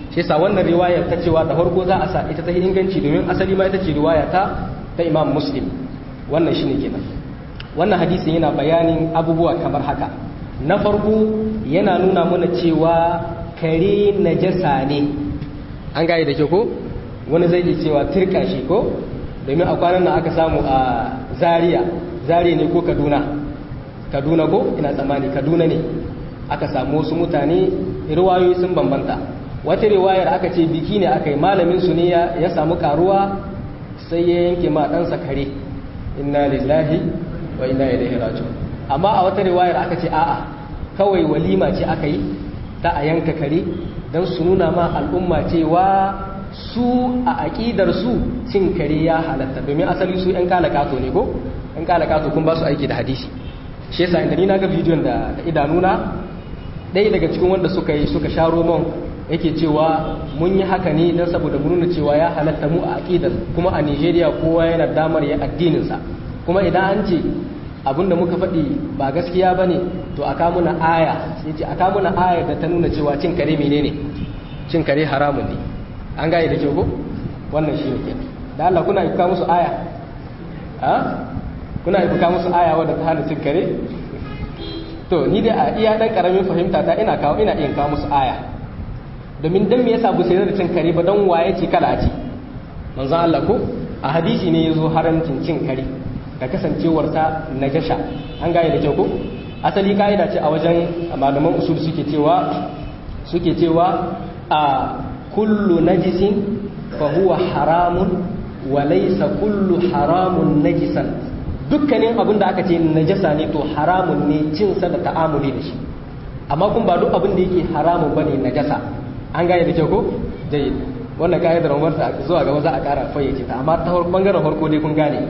shi yasa wannan riwayar ta cewa da farko za a sa ita ta inganci domin asali ma ita ce riwaya ta ta Imam Muslim wannan shine kenan wannan hadisin yana bayanin abubuwa kamar haka na farko yana nuna mana cewa kare najasa ne an gaya da ke ko wani zai iya cewa turka shi ko domin a kwanan nan aka samu a zaria zaria ne ko kaduna kaduna ko ina tsammani kaduna ne aka samu wasu mutane riwayoyi sun bambanta wata riwayar aka ce biki ne aka yi malamin su ne ya samu karuwa sai ya yanke ma ɗansa kare inna lillahi wa inna ilaihi raji'un amma a wata riwayar aka ce a'a kawai walima ce aka yi ta a yanka kare don su nuna ma al'umma cewa su a aƙidar su cin kare ya halatta domin asali su 'yan kalakato ne ko 'yan kalakato kun ba su aiki da hadisi shi yasa inda ni na ga bidiyon da idanuna ɗaya daga cikin wanda suka yi suka sha roman yake cewa mun yi haka ne don saboda mu nuna cewa ya halatta mu a aƙidar kuma a nigeria kowa yana damar ya addininsa kuma idan an ce abinda muka faɗi ba gaskiya ba ne to a kamuna aya sai ce a kamuna aya da ta nuna cewa cin kare menene cin kare haramun ne an gaye da kyau ko wannan shi ne da Allah kuna ibuka musu aya ha kuna ibuka musu aya wadda ta hana cin kare to ni dai a iya dan karamin fahimta ta ina kawo ina iya kawo musu aya domin dan me yasa bu sai da cin kare ba dan waye ce kada a ci manzo Allah ko a hadisi ne yazo haramcin cin kare da kasancewarsa najasha an gane da kyau ko asali ka'ida ce a wajen malaman usul suke cewa suke cewa a kullu najisin fa huwa haramun wa laysa kullu haramun najisan dukkanin abin da aka ce najasa ne to haramun ne cin sa da ta'amuli da shi amma kun ba duk abin da yake haramun bane najasa an gane da kyau ko jayyid wannan ka'idar Umar ta zuwa gaba za a ƙara fayyace ta amma ta bangaren farko dai kun gane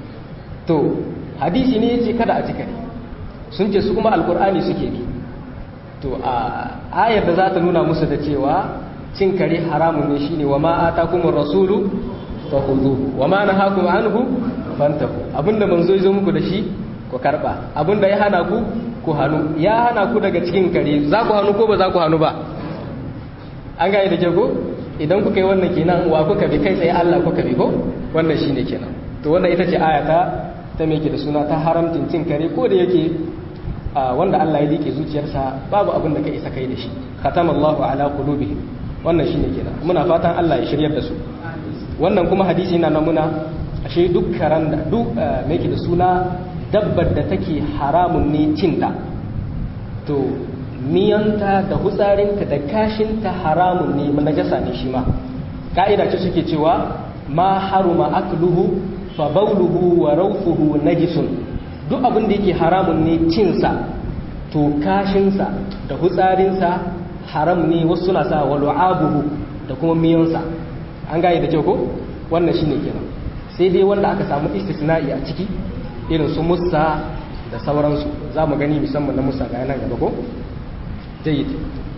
to hadisi ne yace kada a cika ne sun ce su kuma alkur'ani suke bi to a ayar da za ta nuna musu da cewa cin kare haramun ne shine wa ma atakumur rasulu fakhudhu wa ma nahakum anhu fantahu abinda manzo ya zo muku da shi ku karba abinda ya hana ku ku hanu ya hana ku daga cikin kare za ku hanu ko ba za ku hanu ba an gane da jago idan kuka yi wannan kenan wa kuka bi kai tsaye Allah kuka bi ko wannan shine kenan to wannan ita ce ayata ta me yake da suna ta haramcin cin kare ko da yake wanda Allah ya dike zuciyarsa babu abin da ka isa kai da shi khatamallahu ala qulubihim wannan shine kenan muna fatan Allah ya shiryar da su wannan kuma hadisi yana namuna ashe duk karan da duk me yake da suna dabbar da take haramun ne cinta to miyanta da hutsarinta da kashinta haramun ne najasa ne shi ma ka'ida ce suke cewa ma haruma akluhu fa bauluhu wa rawfuhu najisun duk abin da yake haramun ne cinsa to kashinsa da hutsarinsa haram ne wasu suna sa wa lu'abuhu da kuma miyansa an gane da kyau ko wannan shine kenan sai dai wanda aka samu istisna'i a ciki irin su musa da sauransu za mu gani musamman na musa ga nan gaba ko jayyid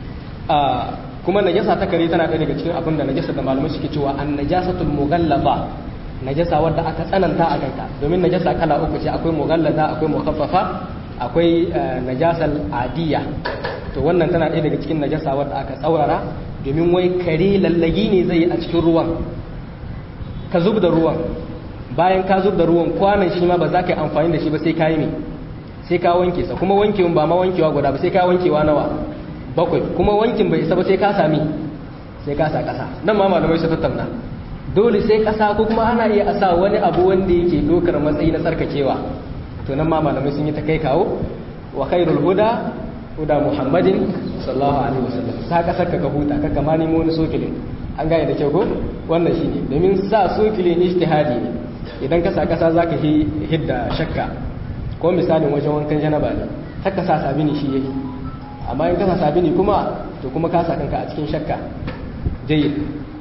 kuma najasa ta kare tana ɗaya daga cikin abin da najasa da malamai suke cewa an najasatul mughallaba najasa wadda aka tsananta a kanta domin najasa kala uku ce akwai mughallada akwai mukhaffafa akwai najasal adiya to wannan tana ɗaya daga cikin najasa wadda aka tsaurara domin wai kare lallagi ne zai a cikin ruwan ka zub da ruwan bayan ka zub da ruwan kwanan shi ma ba za ka yi amfani da shi ba sai ka yi ne sai ka wanke sa kuma wankewan ba ma wankewa guda ba sai ka wankewa nawa bakwai kuma wankin bai isa ba sai ka sami sai ka sa ƙasa nan ma malamai su tattauna dole sai ƙasa ko kuma ana iya a sa wani abu wanda yake dokar matsayi na tsarkakewa to nan ma malamai sun yi ta kai kawo wa khairul huda huda muhammadin sallallahu alaihi wasallam sa ƙasar ka ka huta ka kama nemo wani sokilin an gane da kyau ko wannan shine domin sa sokilin ijtihadi ne idan ka sa ƙasa zaka hidda shakka ko misalin wajen wankan janaba ne haka sa sabini shi yake amma in kasa sabini kuma to kuma ka sa kanka a cikin shakka jayyid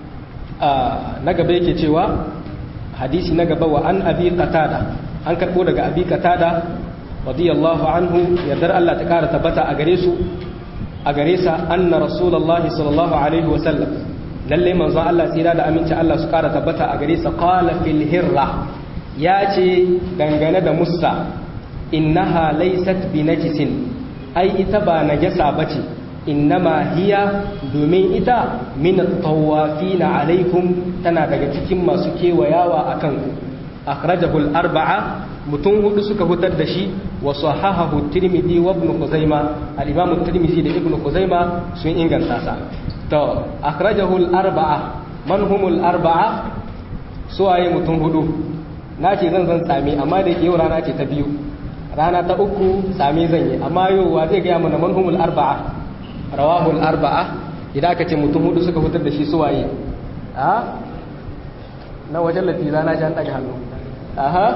na gaba yake cewa hadisi na gaba wa an abi qatada an karbo daga abi qatada radiyallahu anhu yardar Allah ta kara tabbata a gare su a gare sa anna rasulullahi sallallahu alaihi wa sallam lalle manzon Allah tsira da aminci Allah su kara tabbata a gare sa qala fil hirra ya ce dangane da musa innaha laysat bi najisin ai ita ba najasa bace innama hiya domin ita min tawafina alaikum tana daga cikin masu kewayawa akan ku akhrajahu al-arba'a mutum hudu suka hutar da shi wa sahahahu tirmidhi wa ibn khuzaima al-imam tirmidhi da ibn khuzaima sun inganta sa to akhrajahu al-arba'a man humul arba'a suwaye mutum hudu nace zan zan sami amma da yau rana ce ta biyu rana ta uku sami zan yi amma yau wa zai ga mana man humul arba'a rawahu al-arba'a idan aka ce mutum hudu suka hutar da shi suwaye a na wajen latiza na ji an daga hannu aha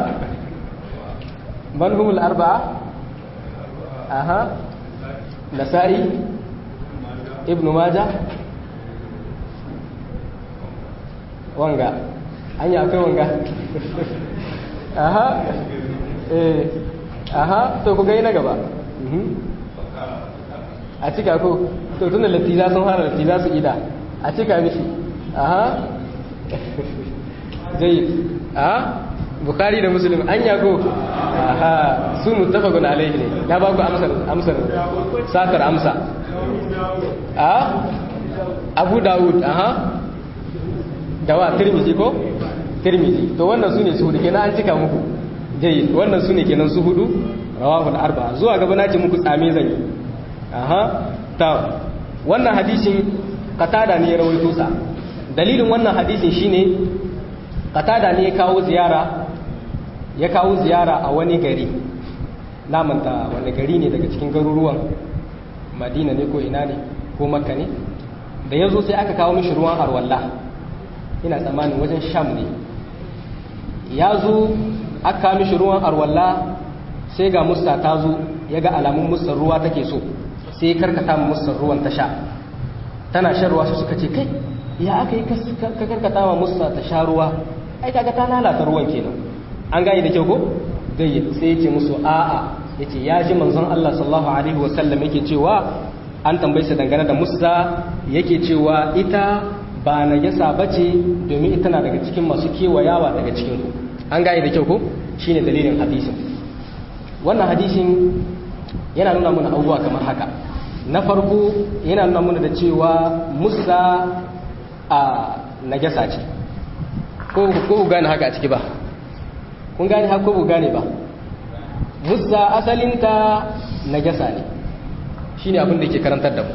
من هم الأربعة أها نسائي ابن ماجه وانغا أني أكوي وانغا أها إيه أها to ku gai na gaba a cika ko to tunda latiza sun fara latiza su ida a cika mishi aha zai a bukari da muslim an yago aha su muttafaqun alaihi ne na ba ku amsar amsar satar amsa a abu dawud aha dawa tirmizi ko tirmizi to wannan su ne su hudu kenan an cika muku jayi wannan su ne kenan su hudu rawahul arba zuwa gaba na ce muku tsame zan yi aha ta wannan hadisin qatada ne ya rawaito sa dalilin wannan hadisin shine qatada ne ya kawo ziyara ya kawo ziyara a wani gari namanta wani gari ne daga cikin garuruwan madina ne ko ina ne ko makka ne da ya zo sai aka kawo mishi ruwan arwalla ina tsammanin wajen sham ne ya zo aka kawo mishi ruwan arwalla sai ga musta ta zo ya ga alamun mustar ruwa take so sai ya karkata ma mustar ruwan ta sha tana shan ruwa su suka ce kai ya aka yi ka karkata ma musta ta sha ruwa ai kaga ta lalata ruwan kenan an gane da kyau ko dai sai ya ce musu a'a yace ya ji manzon Allah sallallahu alaihi wasallam yake cewa an tambaye sa dangane da musa yake cewa ita ba najasa bace domin ita na daga cikin masu kewayawa daga cikin ku an gane da kyau ko shine dalilin hadisin wannan hadisin yana nuna mana abubuwa kamar haka na farko yana nuna mana da cewa musa a najasa ce ko ku gane haka a ciki ba kun gane haka ko ku gane ba musa asalinta najasa ne shine abin da ke karantar da mu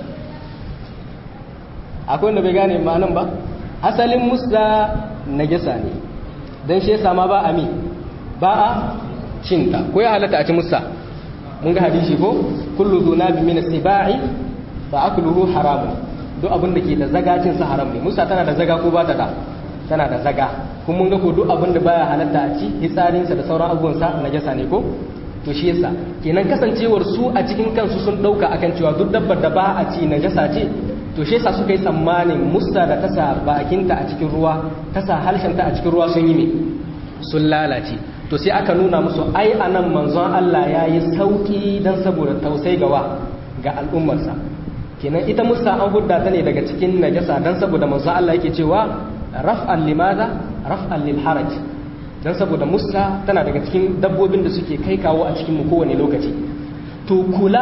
akwai wanda bai gane ma'anan ba asalin musa najasa ne don shi yasa ma ba a mi ba a cinta ko ya halatta a ci musa mun ga hadisi ko kullu zunabi min as-sibai fa akluhu haramun duk abin da ke da zaga cin sa haram ne musa tana da zaga ko ba ta da tana da zaga kuma mun ga ko duk abin da baya halatta a ci hitsarinsa da sauran abubuwan sa najasa ne ko to shi yasa kenan kasancewar su a cikin kansu sun dauka akan cewa duk dabbar da ba a ci najasa ce to shi yasa suka yi tsammanin musa da tasa bakinta a cikin ruwa tasa halshenta a cikin ruwa sun yi me sun lalace to sai aka nuna musu ai anan manzon Allah ya yi sauki dan saboda tausai gawa ga al'ummarsa kenan ita musa an hudda ta ne daga cikin najasa dan saboda manzon Allah yake cewa raf'an limaza raf'an lil haraj dan saboda musa tana daga cikin dabbobin da suke kai kawo a cikin mu kowane lokaci to kula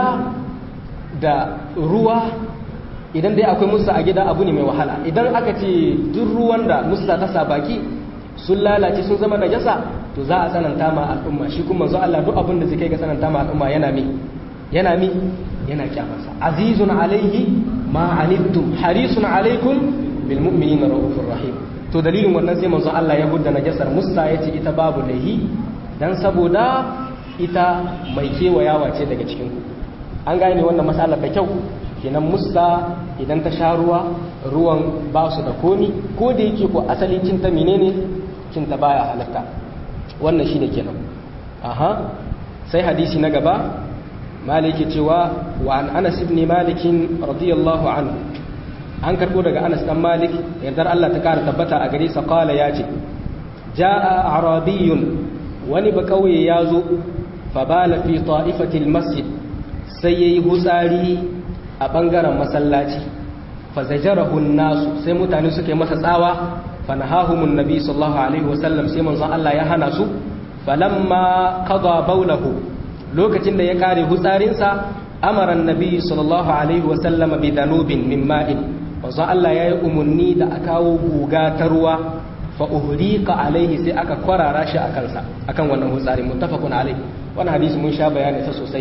da ruwa idan dai akwai musa a gida abu ne mai wahala idan aka ce duk ruwan da musa ta sa baki sun lalace sun zama najasa to za a tsananta ma al'umma shi kuma manzo Allah duk abin da zai kai ga tsananta ma al'umma yana mi yana mi yana kyamarsa azizun alaihi ma anittum harisun alaikum bil mu'minina raufur rahim to dalilin wannan sai manzo Allah ya gudda najasar musa yace ita babu lahi dan saboda ita mai kewayawa ce daga cikin ku an gane wannan matsalar da kyau kenan musa idan ta sha ruwa ruwan ba su da komi ko da yake ko asali cinta menene cinta baya halatta wannan shine kenan aha sai hadisi na gaba maliki cewa wa an anas ibn malik radiyallahu anhu an karbo daga anas dan malik yardar Allah ta kara tabbata a gare sa qala yace jaa arabiyyun wani ba kauye yazo fa bala fi ta'ifati masjid sai yayi hutsari a bangaren masallaci fa zajarahu nasu sai mutane suke masa tsawa fanahahumun nabi sallallahu alaihi wasallam sai manzon Allah ya hana su falamma qada bawlahu lokacin da ya kare hutsarinsa amara annabi sallallahu alaihi wa sallam bi danubin min ma'in manzo Allah yayi umunni da aka kawo guga ta ruwa fa uhriqa alaihi sai aka kwarara shi a kansa akan wannan hutsari muttafaqun alaihi wannan hadisi mun sha bayani sa sosai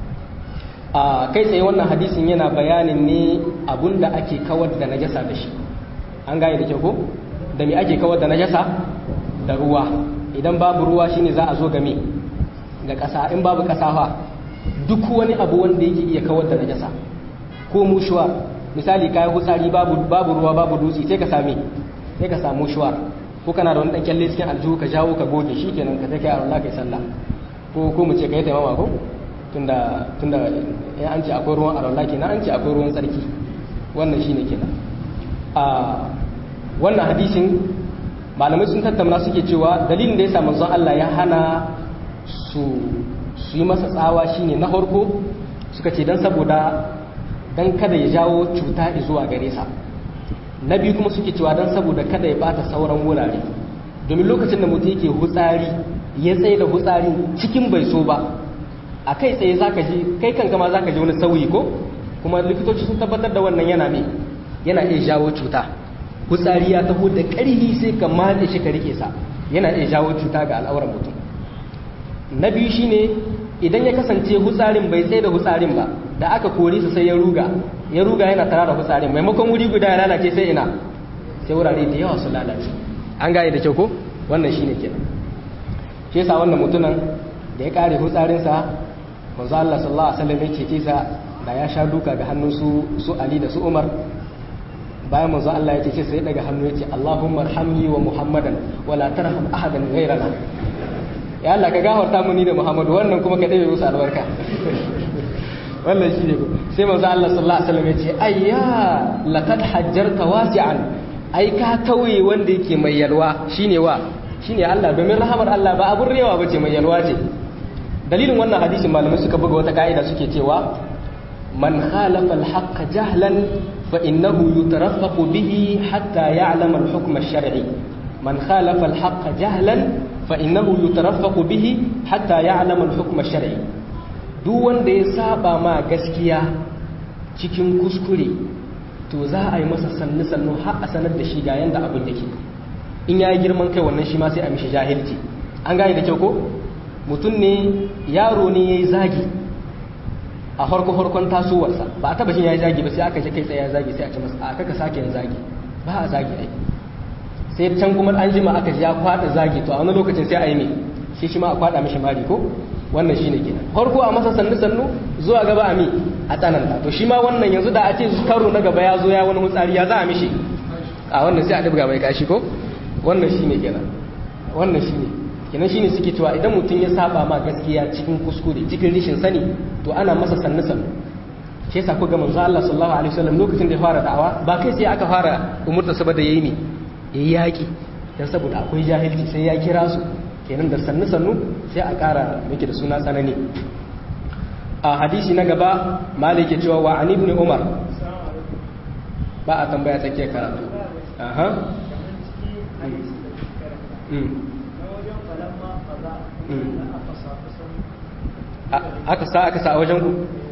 a kai tsaye wannan hadisin yana bayanin ne abunda ake kawar da najasa da shi an gane da kyau ko da me ake kawar da najasa da ruwa idan babu ruwa shine za a zo game ga ƙasa in babu ƙasa fa duk wani abu wanda yake iya kawar da najasa ko mushuwa misali kayan hutsari babu babu ruwa babu dutse sai ka same sai ka samu shuwar ko kana da wani dan kyalle cikin aljihu ka jawo ka goge shi kenan ka take Allah kai sallah ko ko mu ce kai taimama ko tunda tunda in an ce akwai ruwan arwala kenan an ce akwai ruwan tsarki wannan shine kenan a wannan hadisin malamai sun tattauna suke cewa dalilin da ya sa manzon Allah ya hana su su yi masa tsawa shine na farko suka ce dan saboda dan kada ya jawo cuta zuwa gare sa na biyu kuma suke cewa dan saboda kada ya bata sauran wurare domin lokacin da mutum yake hutsari ya tsaye da hutsari cikin bai so ba a kai tsaye zaka ji kai kanka ma zaka ji wani sauyi ko kuma likitoci sun tabbatar da wannan yana me yana iya jawo cuta hutsari ya taho da ƙarfi sai ka matse shi ka rike sa yana iya jawo cuta ga al'auran mutum na biyu shine idan ya kasance hutsarin bai tsaye da hutsarin ba da aka kore su sai ya ruga ya ruga yana tara da hutsarin maimakon wuri guda ya lalace sai ina sai wurare da yawa su lalace an gane da kyau ko wannan shine kenan shi yasa wannan mutumin da ya kare hutsarinsa manzo Allah sallallahu alaihi wasallam ya ce sa da ya sha duka ga hannun su su Ali da su Umar bayan manzo Allah ya ce sai daga hannu ya ce Allahumma arhamni wa Muhammadan wa la tarham ahadan ghayrana ya Allah ka gafarta mu ni da Muhammadu wannan kuma ka dabe musu albarka wannan shine ko sai manzo Allah sallallahu alaihi wasallam ya ce ayya laqad hajjarta wasi'an ai ka tauye wanda yake mai yalwa shine wa shine Allah domin rahamar Allah ba abun rewa bace mai yalwa ce dalilin wannan hadisin malamai suka buga wata ka'ida suke cewa man khalafa al-haqq jahlan fa innahu yutarafaqu bihi hatta ya'lama al-hukm ash-shar'i man khalafa al-haqq jahlan fa innahu yutarafaqu bihi hatta ya'lama al-hukm ash-shar'i duk wanda ya saba ma gaskiya cikin kuskure to za a yi masa sannu sannu har a sanar da shi ga yanda abin yake in ya yi girman kai wannan shi ma sai a mishi jahilci an gane da kyau ko mutum ne yaro ne ya yi zagi a farko farkon tasowarsa ba a taba shi ya yi zagi ba sai aka shi kai tsaye ya zagi sai a ce masa a kaka sake yin zagi ba a zagi ai sai can kuma an jima aka ji ya kwada zagi to a wani lokacin sai a yi ne shi shi ma a kwada mishi mari ko wannan shine kenan farko a masa sannu sannu zuwa gaba a mi a tsananta to shi ma wannan yanzu da a ce karo na gaba ya zo ya wani hutsari ya za a mishi a wannan sai a dubga mai kashi ko wannan shine kenan wannan shine kenan shine suke cewa idan mutum ya saba ma gaskiya cikin kuskure cikin rishin sani to ana masa sannu sannu shi yasa ko ga manzo Allah sallallahu alaihi wasallam lokacin da ya fara da'awa ba kai sai aka fara umurta saboda yayi ne yayi yaki dan saboda akwai jahilci sai ya kira su kenan da sannu sannu sai a ƙara miki da suna tsanani a hadisi na gaba malik ya cewa wa an ibn umar ba a tambaya tsakiyar karatu aha aka sa aka sa a wajen ku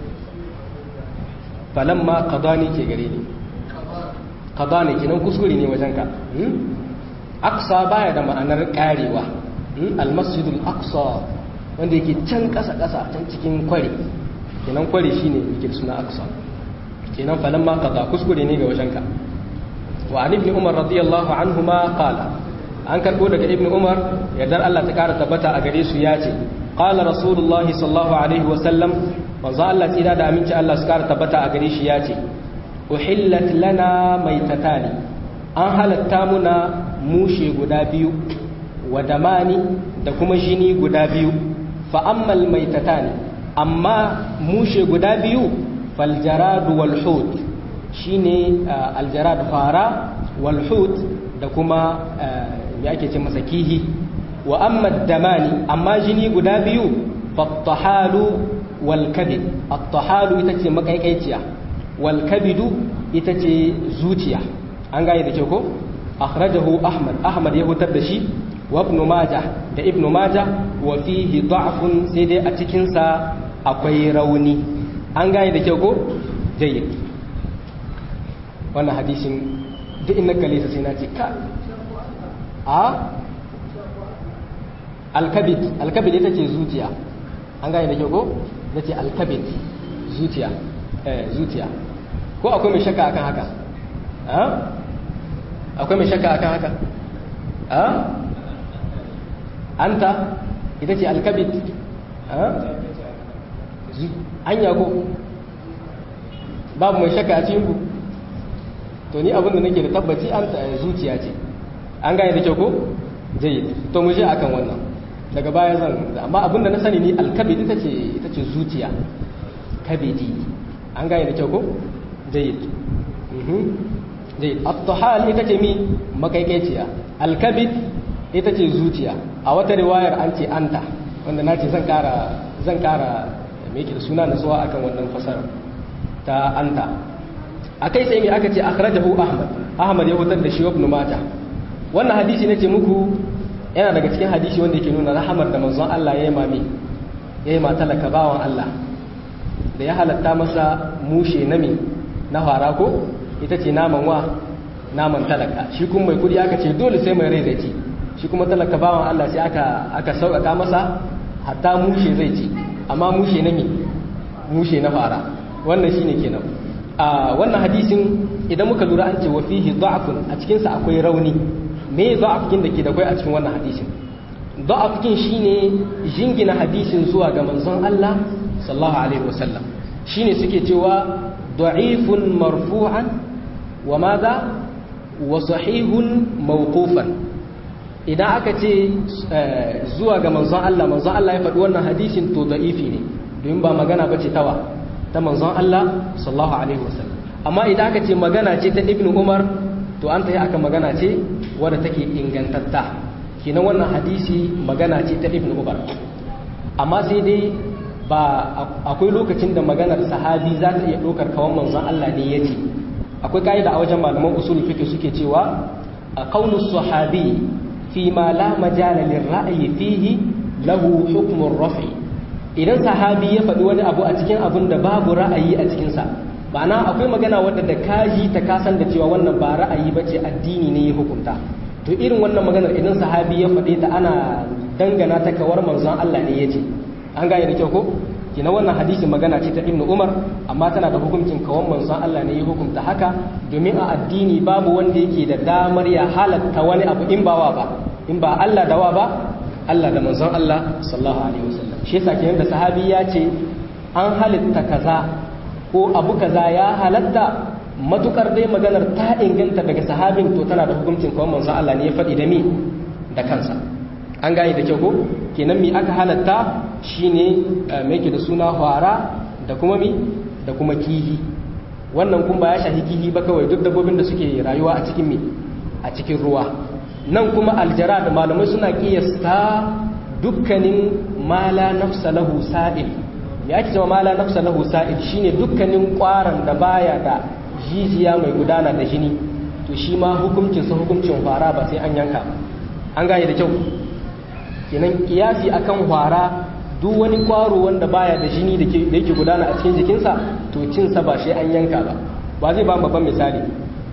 falamma qadani ke gare ni qadani kenan kuskure ne wajen ka aqsa baya da ma'anar karewa almasjidul aqsa wanda yake can kasa kasa can cikin kwari kenan kwari shine yake suna aqsa kenan falamma qada kuskure ne ga wajen ka wa an ibn umar radiyallahu anhuma qala an karbo daga ibn umar yardar Allah ta kara tabbata a gare su ya ce qala rasulullah sallallahu alaihi wa sallam manzo Allah tsira da aminci Allah su kara tabbata a gare shi ya ce uhillat lana maitatani an halatta muna mushe guda biyu wa damani da kuma jini guda biyu fa ammal maitatani amma mushe guda biyu faljaradu wal hut shine aljarad fara wal hut da kuma ya ake ce masa kihi wa amma damani amma jini guda biyu fattahalu wal kabid at-tahalu ita ce makaikaiciya wal kabidu ita ce zuciya an gane da ke ko akhrajahu ahmad ahmad ya hutar da shi wa ibn majah da ibn majah wa fihi da'fun sai dai a cikin sa akwai rauni an gane da kyau ko jayyid wannan hadisin duk inna kalisa sai na ce ka a alkabit alkabit ita ce zuciya an gane da kyau ko na ce alkabit zuciya eh zuciya ko akwai mai shakka akan haka a akwai mai shakka akan haka a anta ita ce alkabit a anya ko babu mai shakka a cikin ku to ni abin da nake da tabbaci an zuciya ce an gane da kyau ko jayyid to mu je akan wannan daga baya zan amma abin da na sani ni alkabidi ita ce ita ce zuciya kabidi an gane da kyau ko jayyid mhm jayyid at-tahal ita ce mi makaikaiciya alkabid ita ce zuciya a wata riwayar an ce anta wanda na ce zan kara zan kara me yake da suna nasuwa akan wannan fasara ta anta akai sai mai aka ce akhrajahu ahmad ahmad ya hutar da shi ibn majah wannan hadisi nace muku yana daga cikin hadisi wanda yake nuna rahamar da manzon Allah ya yi mami ya yi matalaka bawan Allah da ya halatta masa mushe nami na fara ko ita ce naman wa naman talaka shi kuma mai kudi aka ce dole sai mai rai zai ci shi kuma talaka bawan Allah sai aka aka sauƙaƙa masa hatta mushe zai ci amma mushe nami mushe na fara wannan shine kenan a wannan hadisin idan muka lura an ce wa fihi da'fun a cikin sa akwai rauni me da'afkin da ke da kai a cikin wannan hadisin da'afkin shine jingina hadisin zuwa ga manzon Allah sallallahu alaihi wasallam shine suke cewa da'ifun marfu'an wa madha wa sahihun mawqufan idan aka ce zuwa ga manzon Allah manzon Allah ya faɗi wannan hadisin to da'ifi ne domin ba magana bace tawa ta manzon Allah sallallahu alaihi wasallam amma idan aka ce magana ce ta ibnu umar to an ta yi aka magana ce wadda take ingantatta kinan wannan hadisi magana ce ta ibnu umar amma sai dai ba akwai lokacin da maganar sahabi za ta iya ɗaukar kawan manzon Allah ne ya ce akwai ka'ida a wajen malaman usul fiqh suke cewa a qawlu sahabi fi ma la majala lirra'yi fihi lahu hukmun rafi idan sahabi ya faɗi wani abu a cikin abin da babu ra'ayi a cikinsa ma'ana akwai magana wadda da kaji ta kasan da cewa wannan ba ra'ayi ba ce addini ne ya hukunta to irin wannan maganar idan sahabi ya faɗe ta ana dangana ta kawar manzon Allah ne ya ce an gane da kyau ko kina wannan hadisi magana ce ta ibnu umar amma tana da hukuncin kawan manzon Allah ne ya hukunta haka domin a addini babu wanda yake da damar ya halatta wani abu in ba wa ba in ba Allah da wa ba Allah da manzon Allah sallallahu alaihi wasallam shi yasa kenan da sahabi ya ce an halitta kaza ko abu kaza ya halatta matukar dai maganar ta inganta daga sahabin to tana da hukuncin kawai manzon Allah ne ya faɗi da mi da kansa an gane da kyau ko kenan mi aka halatta shine me yake da suna hwara da kuma mi da kuma kihi wannan kun ba ya shahi kihi ba kawai duk dabbobin da suke rayuwa a cikin mi a cikin ruwa nan kuma aljara da malamai suna kiyasta dukkanin mala nafsa lahu sa'il ya ake cewa mala nafsa lahu sa'il shine dukkanin kwaran da baya da jijiya mai gudana da jini to shi ma hukuncin sa hukuncin fara ba sai an yanka an gane da kyau kenan kiyasi akan fara duk wani kwaro wanda baya da jini da yake gudana a cikin jikinsa to cin sa ba sai an yanka ba ba zai ba babban misali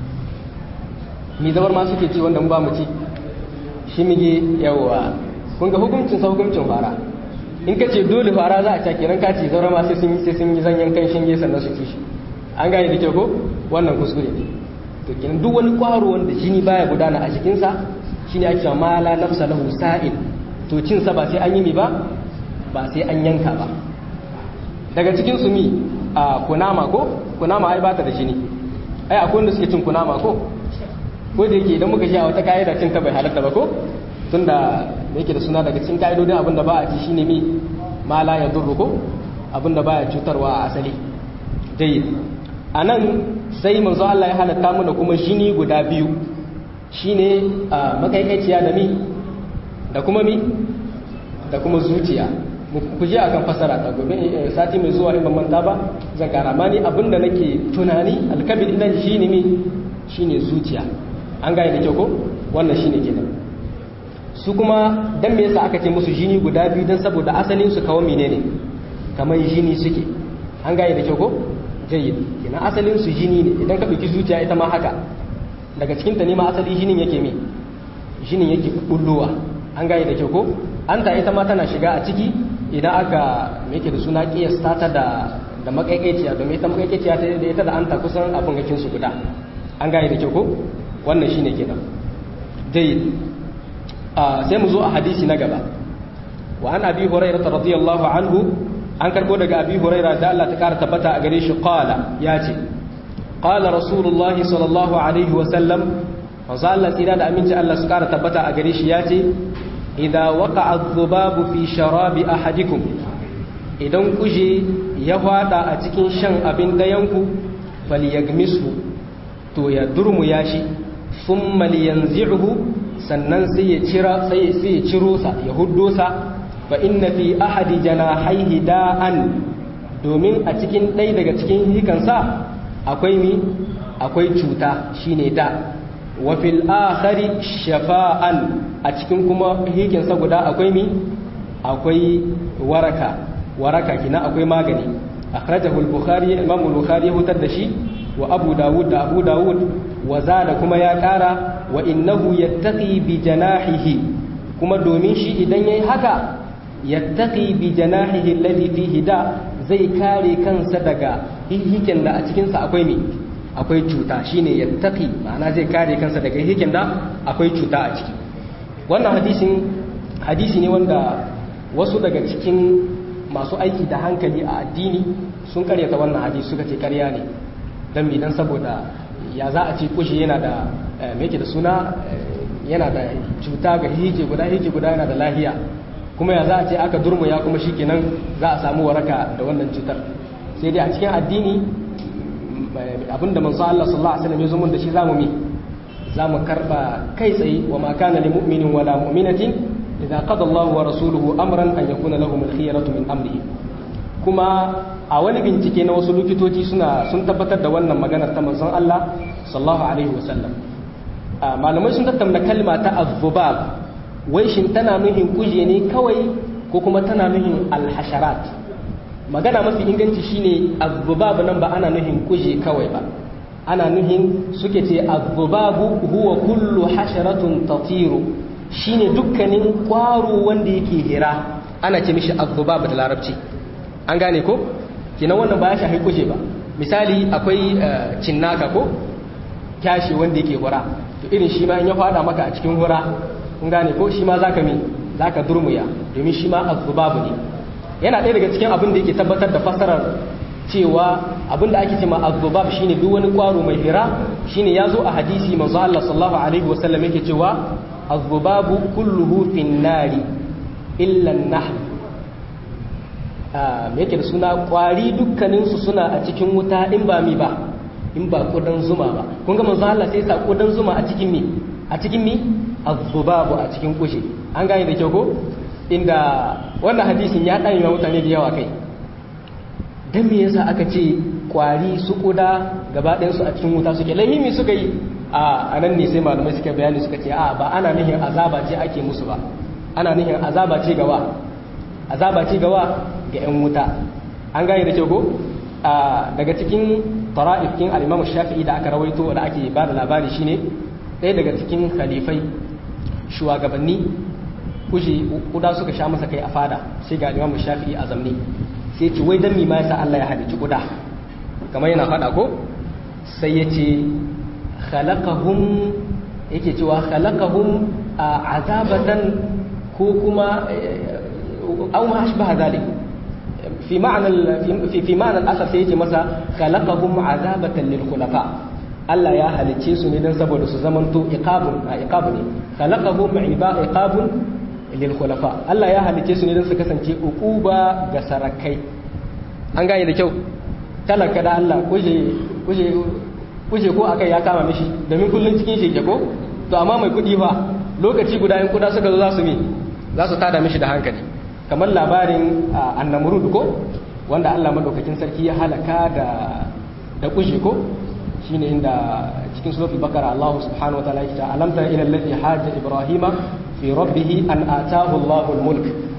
mi zabar ma suke ci wanda mu ba mu ci shi mige yawa kun ga hukuncin sa hukuncin fara in ka ce dole fara za a ca kiran ka ce zaura ma sai sun yi sai sun yi zanyen kan shinge sannan su ci shi an gane da kyau ko wannan kuskure ne to kenan duk wani kwaro wanda jini baya gudana a jikinsa shine ake cewa ma la nafsa lahu sa'il to cin sa ba sai an yi mi ba ba sai an yanka ba daga cikin su mi a kunama ko kunama ai bata da jini ai akwai wanda suke cin kunama ko ko da yake idan muka sha wata kaida cin ta bai halatta ba ko tunda da yake da suna daga cikin ka'idodin abin da ba a ci shine mi ma la ya durru ko abin da baya cutarwa a asali jayyid anan sai manzo Allah ya halatta mana kuma jini guda biyu shine makaikaiciya da mi da kuma mi da kuma zuciya ku je akan fasara ta gobe sati mai zuwa in ban manta ba zan kara ma ni abinda nake tunani alkabir idan shine mi shine zuciya an gane da kyau ko wannan shine kenan su kuma dan me yasa aka ce musu jini guda biyu dan saboda asalin su kawo menene kamar jini suke an gane da kyau ko jayyid kenan asalin su jini ne idan ka ɗauki zuciya ita ma haka daga cikin ta ne ma asali jinin yake me jinin yake bullowa an gane da kyau ko an ta ita ma tana shiga a ciki idan aka yake da suna kiyasta ta da da makaikaiciya domin ita makaikaiciya ta da ita da anta kusan abin gakin su guda an gane da kyau ko wannan shine kenan jayyid sai mu zo a hadisi na gaba wa an abi hurairah radiyallahu anhu an karbo daga abi hurairah da Allah ta kara tabbata a gare shi qala ya ce qala rasulullahi sallallahu alaihi wa sallam manzo Allah tsira da aminci Allah su kara tabbata a gare shi ya ce idza waqa'a adh-dhubabu fi sharabi ahadikum idan kuje ya fada a cikin shan abin dayanku falyagmishu to ya durmu ya shi thumma liyanzi'hu sannan sai ya cira sai ya ciro sa ya huddo sa fa inna fi ahadi janahaihi da'an domin a cikin ɗaya daga cikin hikansa akwai mi akwai cuta shine da wa fil akhari shafa'an a cikin kuma hikinsa guda akwai mi akwai waraka waraka kina akwai magani akhrajahu al-bukhari imam al-bukhari ya hutar da shi wa abu dawud da abu dawud wa zada kuma ya kara wa innahu yattaqi bi janahihi kuma domin shi idan yayi haka yattaqi bi janahihi alladhi fihi da zai kare kansa daga hihiken da a cikin sa akwai me akwai cuta shine yattaqi ma'ana zai kare kansa daga hihiken da akwai cuta a ciki wannan hadisin hadisi ne wanda wasu daga cikin masu aiki da hankali a addini sun karyata wannan hadisi suka ce karya ne dan me dan saboda ya za a ce kushi yana da me yake da suna yana da cuta ga hije guda hije guda yana da lahiya kuma ya za a ce aka durmuya kuma shikenan za a samu waraka da wannan cutar sai dai a cikin addini abinda manzo Allah sallallahu alaihi wasallam ya zo mun da shi zamu mi zamu karba kai tsaye wa ma kana lil mu'minin wala mu'minatin idza qada Allahu wa rasuluhu amran an yakuna lahum al-khiyaratu min amrihi kuma a wani bincike na wasu likitoci suna sun tabbatar da wannan maganar ta manzon Allah sallallahu alaihi wasallam malamai sun tattauna kalma ta azzubab wai shin tana nuhin kuje ne kawai ko kuma tana nuhin alhasharat magana mafi inganci shine azzubab nan ba ana nuhin kuje kawai ba ana nuhin suke ce azzubabu huwa kullu hasharatun tatiru shine dukkanin kwaro wanda yake hira ana ce mishi azzubab da larabci an gane ko kina wannan ba ya shafi kuje ba misali akwai cinnaka ko kyashi wanda yake hura to irin shi ma in ya fada maka a cikin hura kun gane ko shi ma zaka mi zaka durmuya domin shi ma azzubabu ne yana ɗaya daga cikin abin da yake tabbatar da fasarar cewa abin da ake cewa azzubab shine duk wani kwaro mai hira shine yazo a hadisi manzo Allah sallallahu alaihi wasallam yake cewa azzubabu kulluhu fin nari illa an-nahl me yake da suna kwari dukkaninsu suna a cikin wuta in ba mi ba in ba kudan zuma ba kun ga manzo Allah sai sa kudan zuma a cikin mi a cikin mi azzubabu a cikin kushe an gane da kyau ko inda wannan hadisin ya dan yawa mutane da yawa kai dan me yasa aka ce kwari su kuda gaba ɗayan su a cikin wuta suke lahimi suka yi a anan ne sai malamai suka bayani suka ce a ba ana nihin azaba ce ake musu ba ana nihin azaba ce gawa azaba ce gawa ga 'yan wuta an gane da kyau ko daga cikin tara'ifkin al'imamu shafi'i da aka rawaito da ake ba da labari shine ɗaya daga cikin khalifai shugabanni kushe kuda suka sha masa kai a fada sai ga al'imamu shafi'i a zamne sai ce wai dan mi ma yasa Allah ya halicci kuda kamar yana fada ko sai ya ce khalaqahum yake cewa khalaqahum azabatan ko kuma أو ما أشبه ذلك في معنى في في معنى الأثر سيجي مثلا خلقهم عذابة للخلفاء Allah ya halicce su ne don saboda su zamanto iqabun a iqabu ne khalaqahum iba iqabun lil khulafa Allah ya halicce su ne don su kasance uquba ga sarakai an gane da kyau talaka da Allah kuje kuje kuje ko akai ya kama mishi domin kullun cikin shi ko to amma mai kudi fa lokaci guda in kuda suka zo za su mi za su tada mishi da hankali kamar labarin annamurud ko wanda Allah madaukakin sarki ya halaka da da kushi ko shine inda cikin suratul bakara Allah subhanahu wataala ya ce alam tara ila alladhi hajja ibrahima fi rabbih an ataahu Allahu al-mulk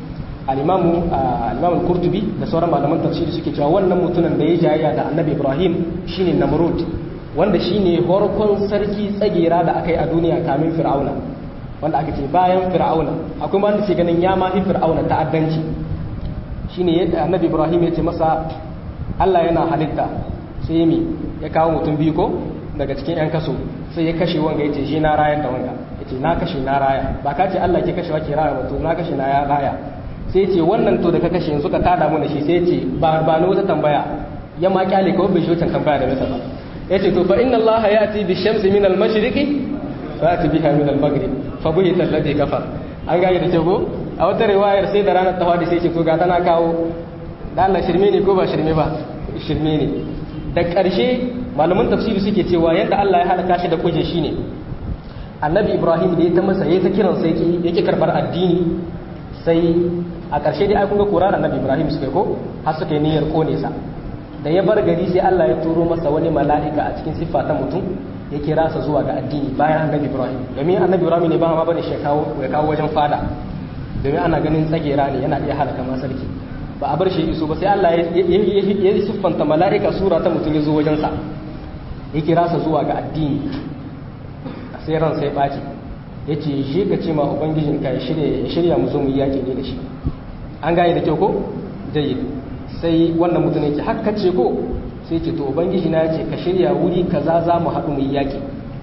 al-imamu al-imam al-qurtubi da sauran malaman tafsiri suke cewa wannan mutumin da ya jayayya da annabi ibrahim shine namrud wanda shine horkon sarki tsagera da aka yi a duniya kamin fir'auna wanda aka ce bayan fir'auna akwai wanda ke ganin ya mafi fir'auna ta'addanci shine yadda annabi ibrahim ya ce masa Allah yana halitta sai mi ya kawo mutum biyu ko daga cikin yan kaso sai ya kashe wanga ya ce shi na rayar da wanga ya ce na kashe na raya ba ka ce Allah ke kashewa ke raya mutum na kashe na ya raya sai ce wannan to da ka kashe yanzu ka tada mu da shi sai ce ba ba ni wata tambaya ya ma kyale kawai bai shi wata tambaya da masa ba ya ce to fa inna Allah ya'ti bi shamsi min al-mashriqi fa ya'ti biha min al-maghrib fa buhita alladhi kafar an gane da ke ko a wata riwayar sai da ranar tawadi sai ce to ga tana kawo da Allah shirme ne ko ba shirme ba shirme ne da ƙarshe malaman tafsiri suke cewa yadda Allah ya halaka shi da kuje shine annabi Ibrahim da ya ta masa yayi ta kiran sai yake karbar addini sai a ƙarshe dai ai kun ga Qur'an annabi Ibrahim suka ko har suka yi niyyar kone sa da ya bar gari sai Allah ya turo masa wani mala'ika a cikin siffa ta mutum ya kira sa zuwa ga addini bayan annabi Ibrahim domin annabi Ibrahim ne ba ma bane shi kawo ya kawo wajen fada domin ana ganin tsagera ne yana iya halaka ma sarki ba a bar shi iso ba sai Allah ya siffanta mala'ika sura ta mutum ya zo wajensa ya kira sa zuwa ga addini sai ran sai ɓaci ya ce shi ka ce ma ubangijin ka ya shirya mu zo mu yi yaƙi ne da shi an gane da kyau ko jayi sai wannan mutum ya ce haka ce ko sai ce to ubangiji na ya ce ka shirya wuri kaza za mu haɗu mu yi yaƙi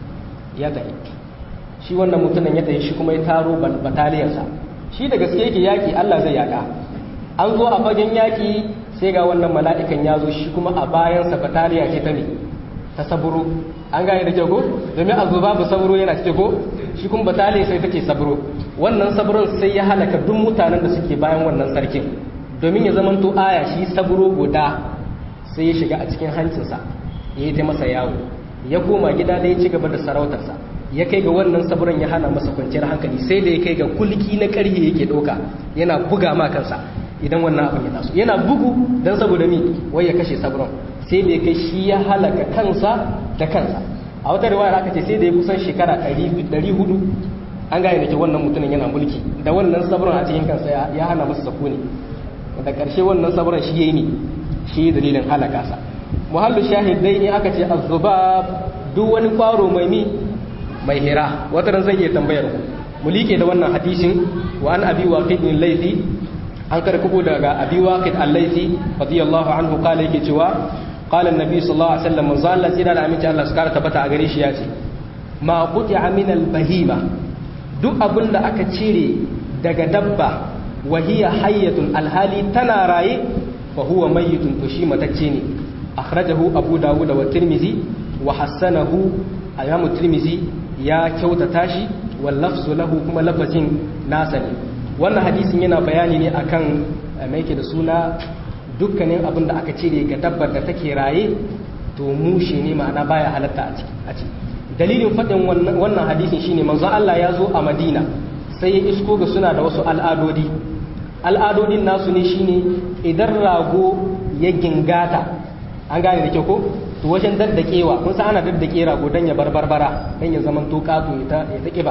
ya tafi shi wannan mutumin ya tafi shi kuma ya taro bataliyarsa shi da gaske yake yaƙi Allah zai yaƙa an zo a fagen yaƙi sai ga wannan mala'ikan ya zo shi kuma a bayansa bataliya ce ta ne ta saburo an gane da kyau ko domin a zo babu saburo yana cike ko shi kuma bataliya sai take saburo wannan saburon sai ya halaka duk mutanen da suke bayan wannan sarkin domin ya zamanto aya shi saburo guda sai ya shiga a cikin hancinsa ya yi ta masa yawo ya koma gida da ya ci gaba da sarautarsa ya kai ga wannan saburon ya hana masa kwanciyar hankali sai da ya kai ga kulki na ƙarhe yake ɗauka yana buga ma kansa idan wannan abin ya taso yana bugu don saboda mi wai ya kashe sabron sai da ya kai shi ya halaka kansa da kansa a wata riwaya aka ce sai da ya kusan shekara 400 an gane da ke wannan mutumin yana mulki da wannan sabron a cikin kansa ya hana masa sakuni da ƙarshe wannan sabron shi yayi ne shi dalilin halaka sa muhallu shahidai ne aka ce azzubab duk wani kwaro mai mi mai hira wata ran zan iya tambayar ku mu like da wannan hadisin wa an abi waqidin laifi an karkubo daga abi waqid al-laythi radiyallahu anhu kala yake cewa qala an-nabi sallallahu alaihi wasallam manzo Allah tsira da aminci Allah su kara tabbata a gare shi ya ce ma quti'a min al-bahima duk abin da aka cire daga dabba wa hiya hayyatun alhali tana raye fa huwa mayyitun to shi matacce ne akhrajahu abu dawud wa tirmizi wa hassanahu imam tirmizi ya kyautata shi wal lafzu lahu kuma lafazin nasa ne wannan hadisin yana bayani ne akan mai yake da suna dukkanin abin da aka cire ga dabbar da take raye to mushe ne ma'ana baya halatta a ciki dalilin faɗin wannan hadisin shine manzon Allah ya zo a Madina sai ya isko ga suna da wasu al'adodi al'adodin nasu ne shine idan rago ya gingata an gane da kyau ko to wajen daddakewa kun san ana daddake rago dan ya bar barbara dan ya zaman to kato ya ta kiba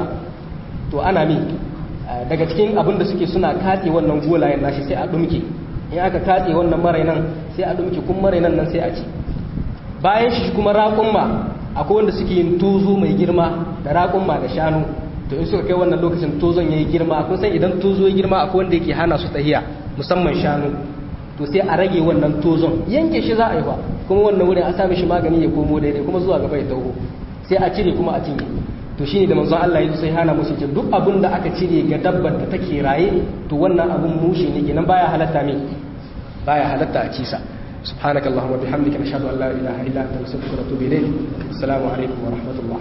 to ana mi daga cikin abin da suke suna katse wannan golayen nashi sai a dumke in aka katse wannan marainan sai a dumke kun marainan nan sai a ci bayan shi kuma raƙumma akwai wanda suke yin tozo mai girma da raƙumma da shanu to in suka kai wannan lokacin tozon yayi girma kun san idan tozo ya girma akwai wanda yake hana su tahiya musamman shanu to sai a rage wannan tozon yanke shi za a yi ba kuma wannan wurin a sa mishi magani ya komo daidai kuma zuwa gaba ya taho sai a cire kuma a cinye to shine da manzon Allah ya sai hana musu ce duk abin da aka cire ga dabbar da take raye to wannan abun mushe ne kenan baya halatta me baya halatta a cisa سبحانك اللهم وبحمدك نشهد ان لا اله الا انت نستغفرك ونتوب اليك السلام عليكم ورحمه الله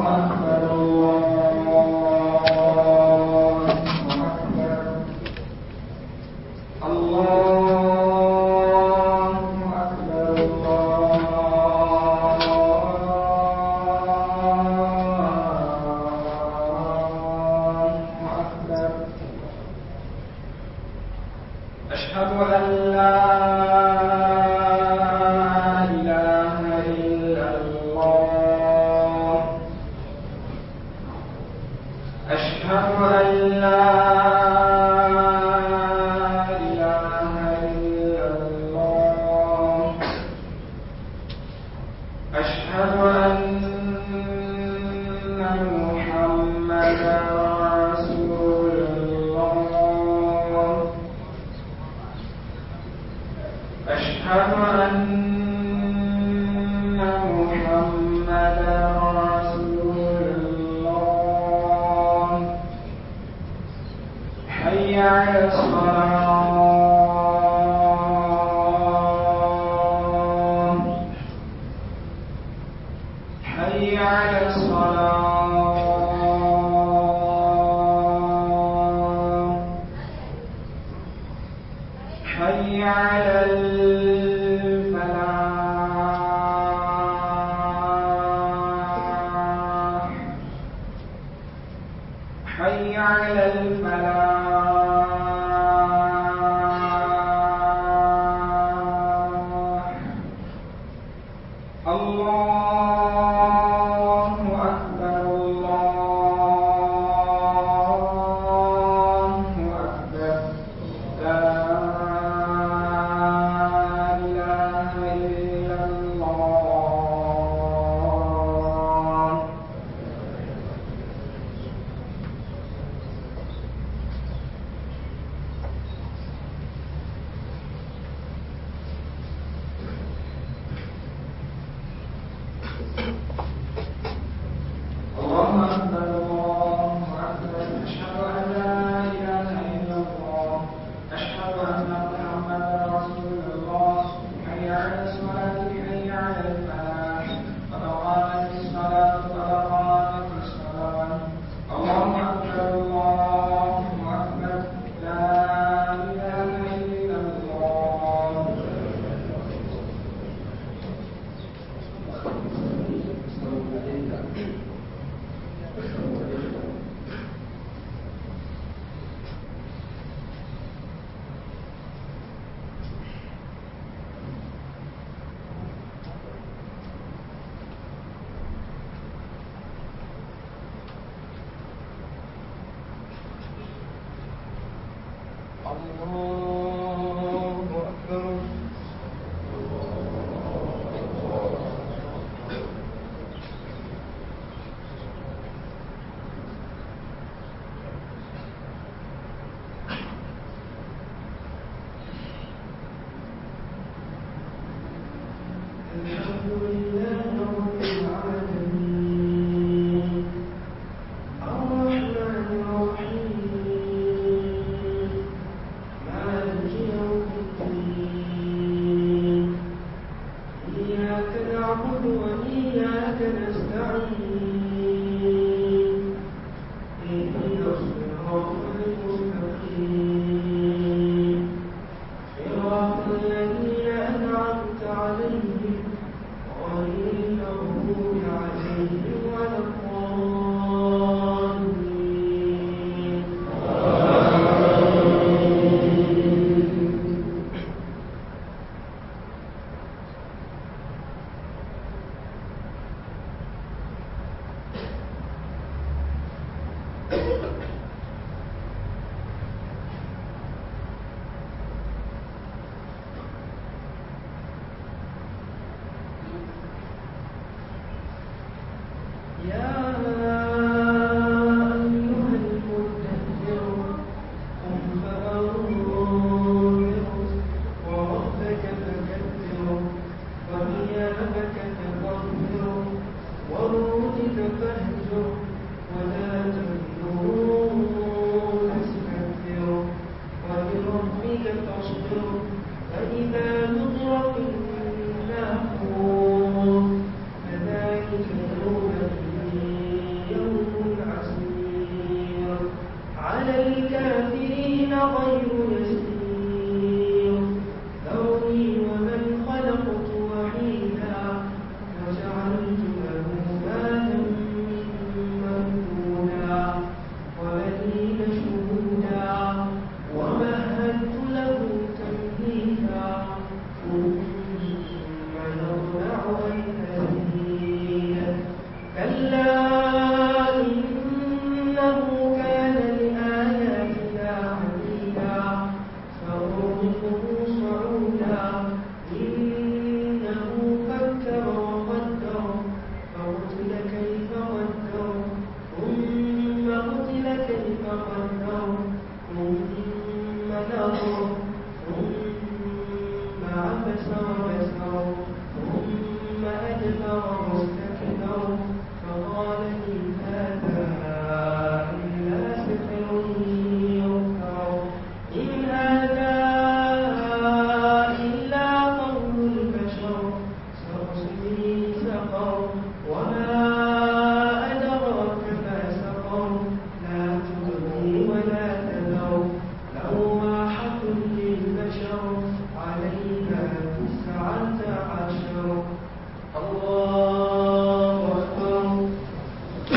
فذلك يومئذ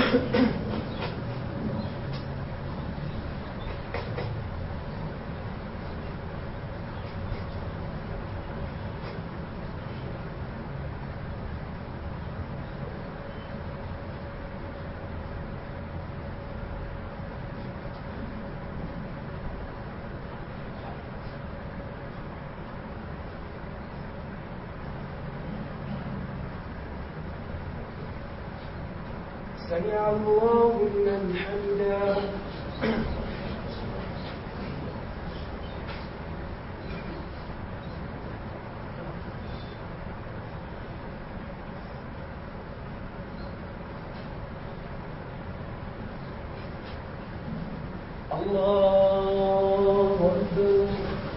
سمع الله لمن حمدا الله أكبر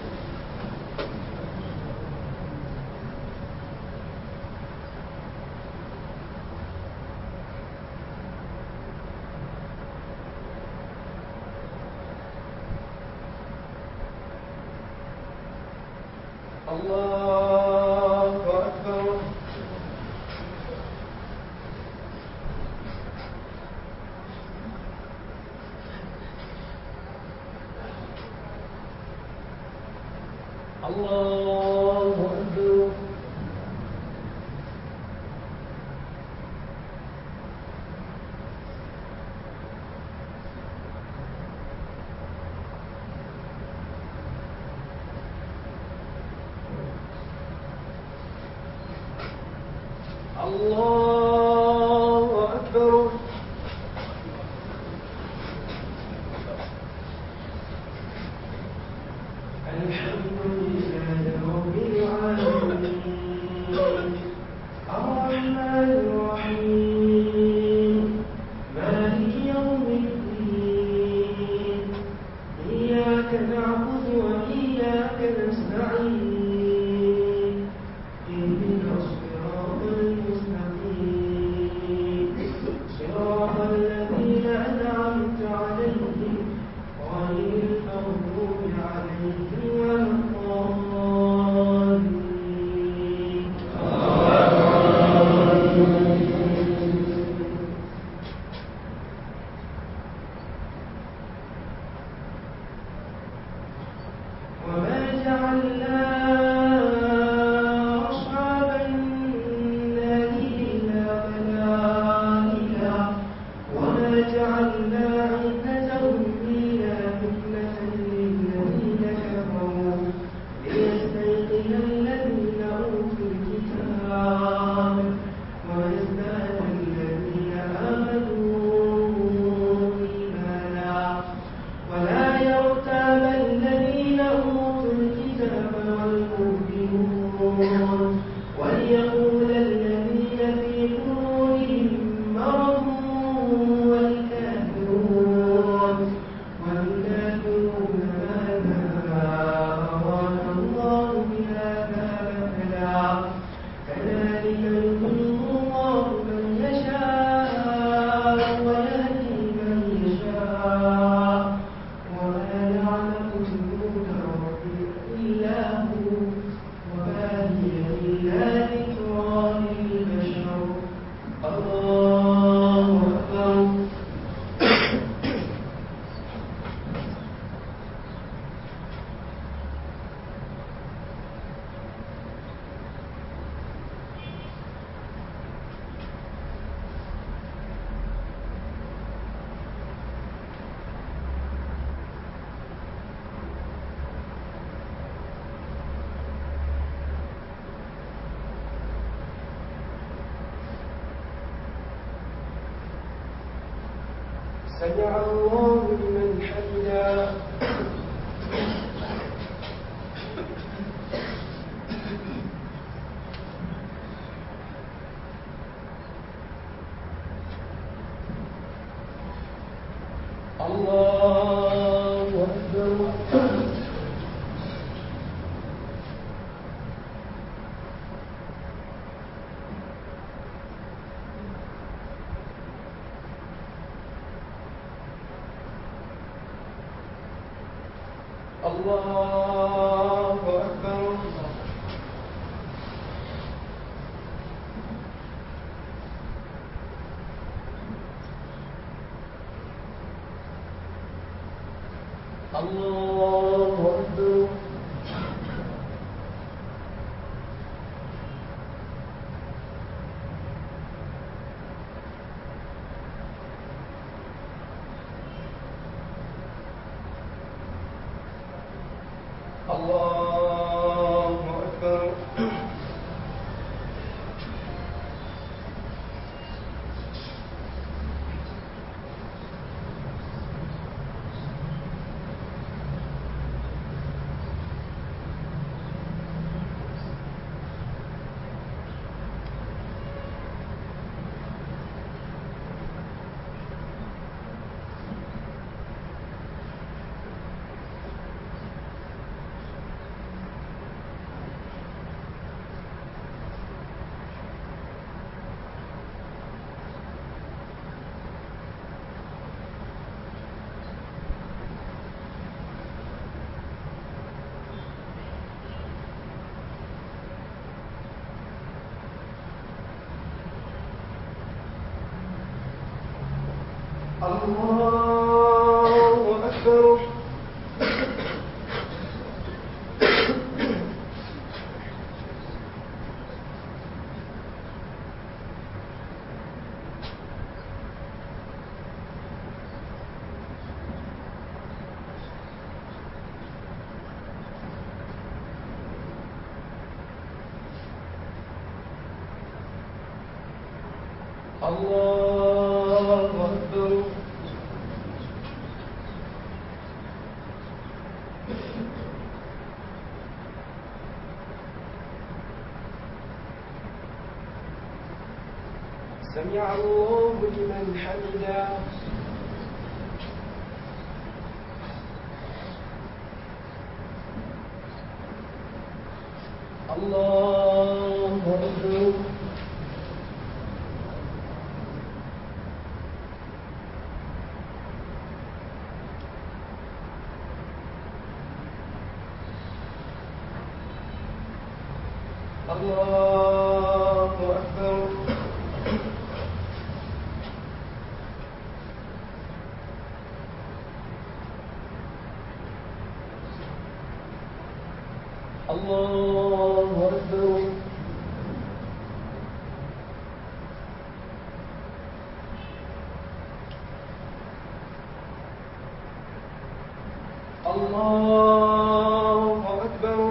الله أكبر الله أكبر الله أكبر الحمد لله رب العالمين الرحمن الرحيم مالك يوم الدين إياك نعبد وإياك نستعين اهدنا الصراط المستقيم صراط الذين أنعمت عليهم غير المغضوب عليهم ولا الضالين وما جعلنا أصحاب النار إلا ملائكة وما جعلنا عدتهم إلا فتنة للذين كفروا ليستيقن الذين أوتوا الكتاب ويزداد الذين آمنوا إيمانا ولا يرتاب الذين أوتوا الكتاب والمؤمنون وليقول الذين في قلوبهم مرض والكافرون والكافرون ماذا أراد الله بهذا مثلا كذلك يضل الله من يشاء ويهدي من يشاء وما يعلم جنود ربك إلا هو وما هي إلا ذكرى للبشر الله أكبر سمع الله لمن حمدا الله أكبر الله أكبر الله أكبر الله أكبر الله أكبر الله أكبر سمع الله لمن حمده الله أكبر الله أكبر الله أكبر الله أكبر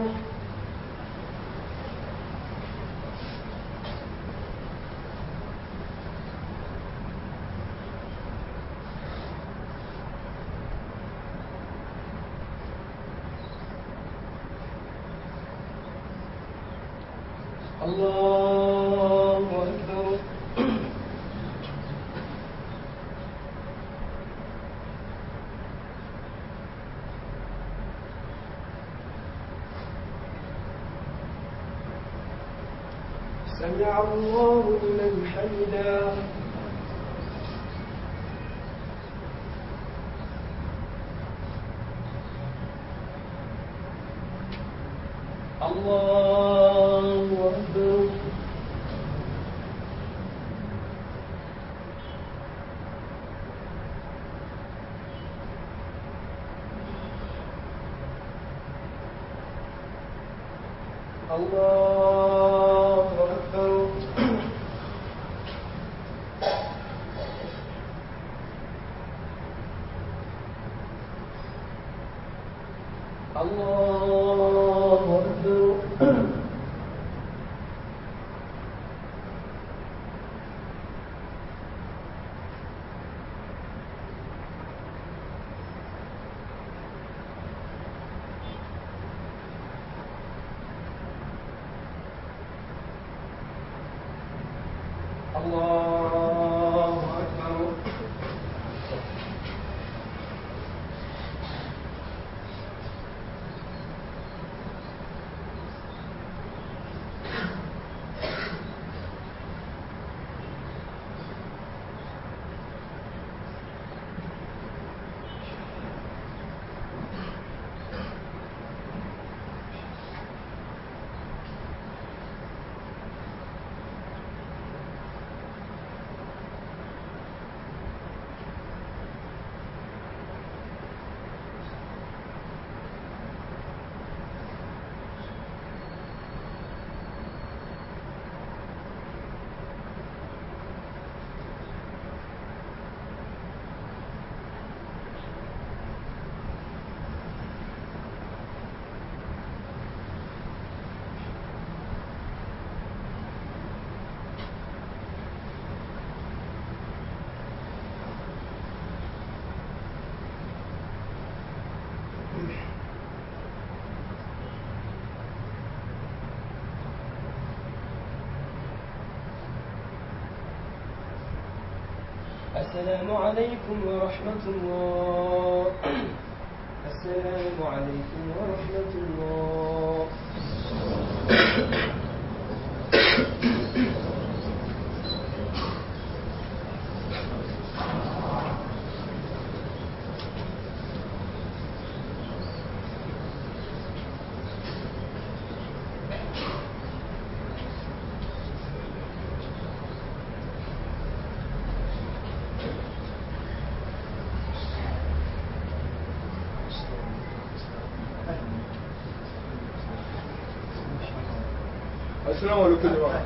الله أكبر سمع الله لمن حمده الله أكبر الله أكبر الله أكبر الله أكبر السلام عليكم ورحمة الله السلام عليكم ورحمة الله السلام عليكم جماعة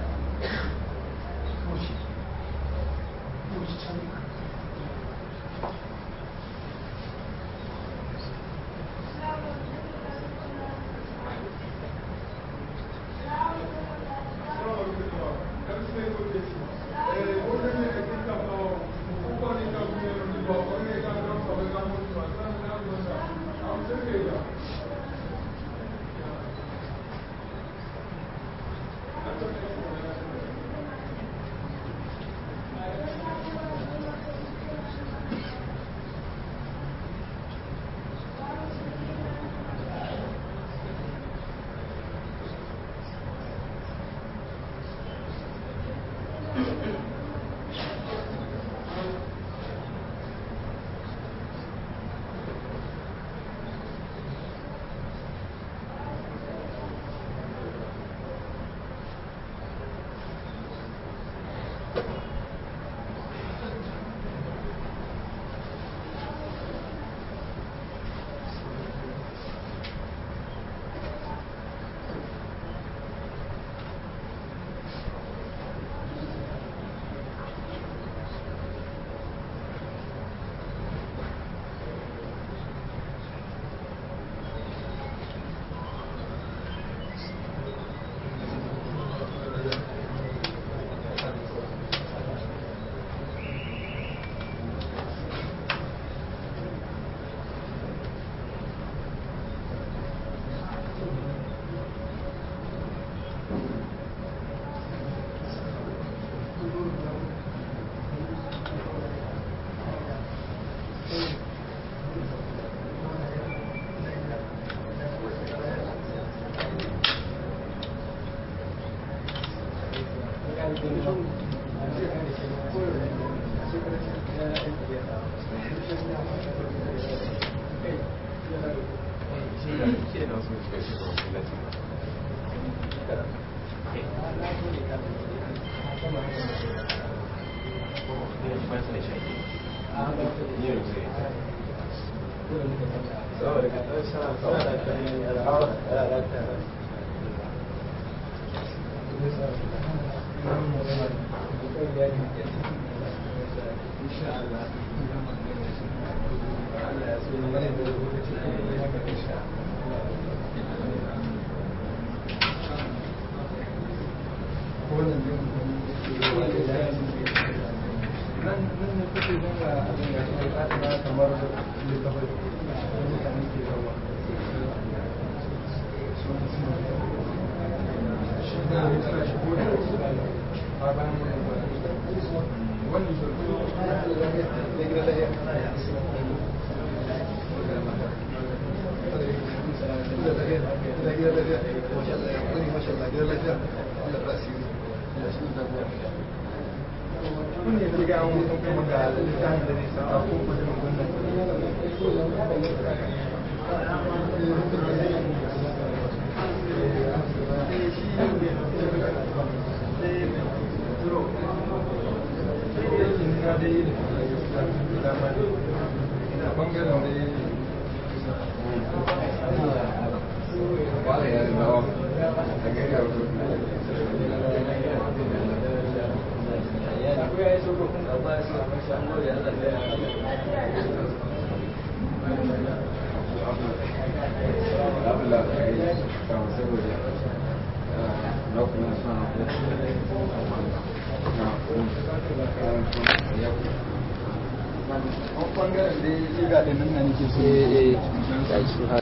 bangaren da ya ga ɗin nan nake so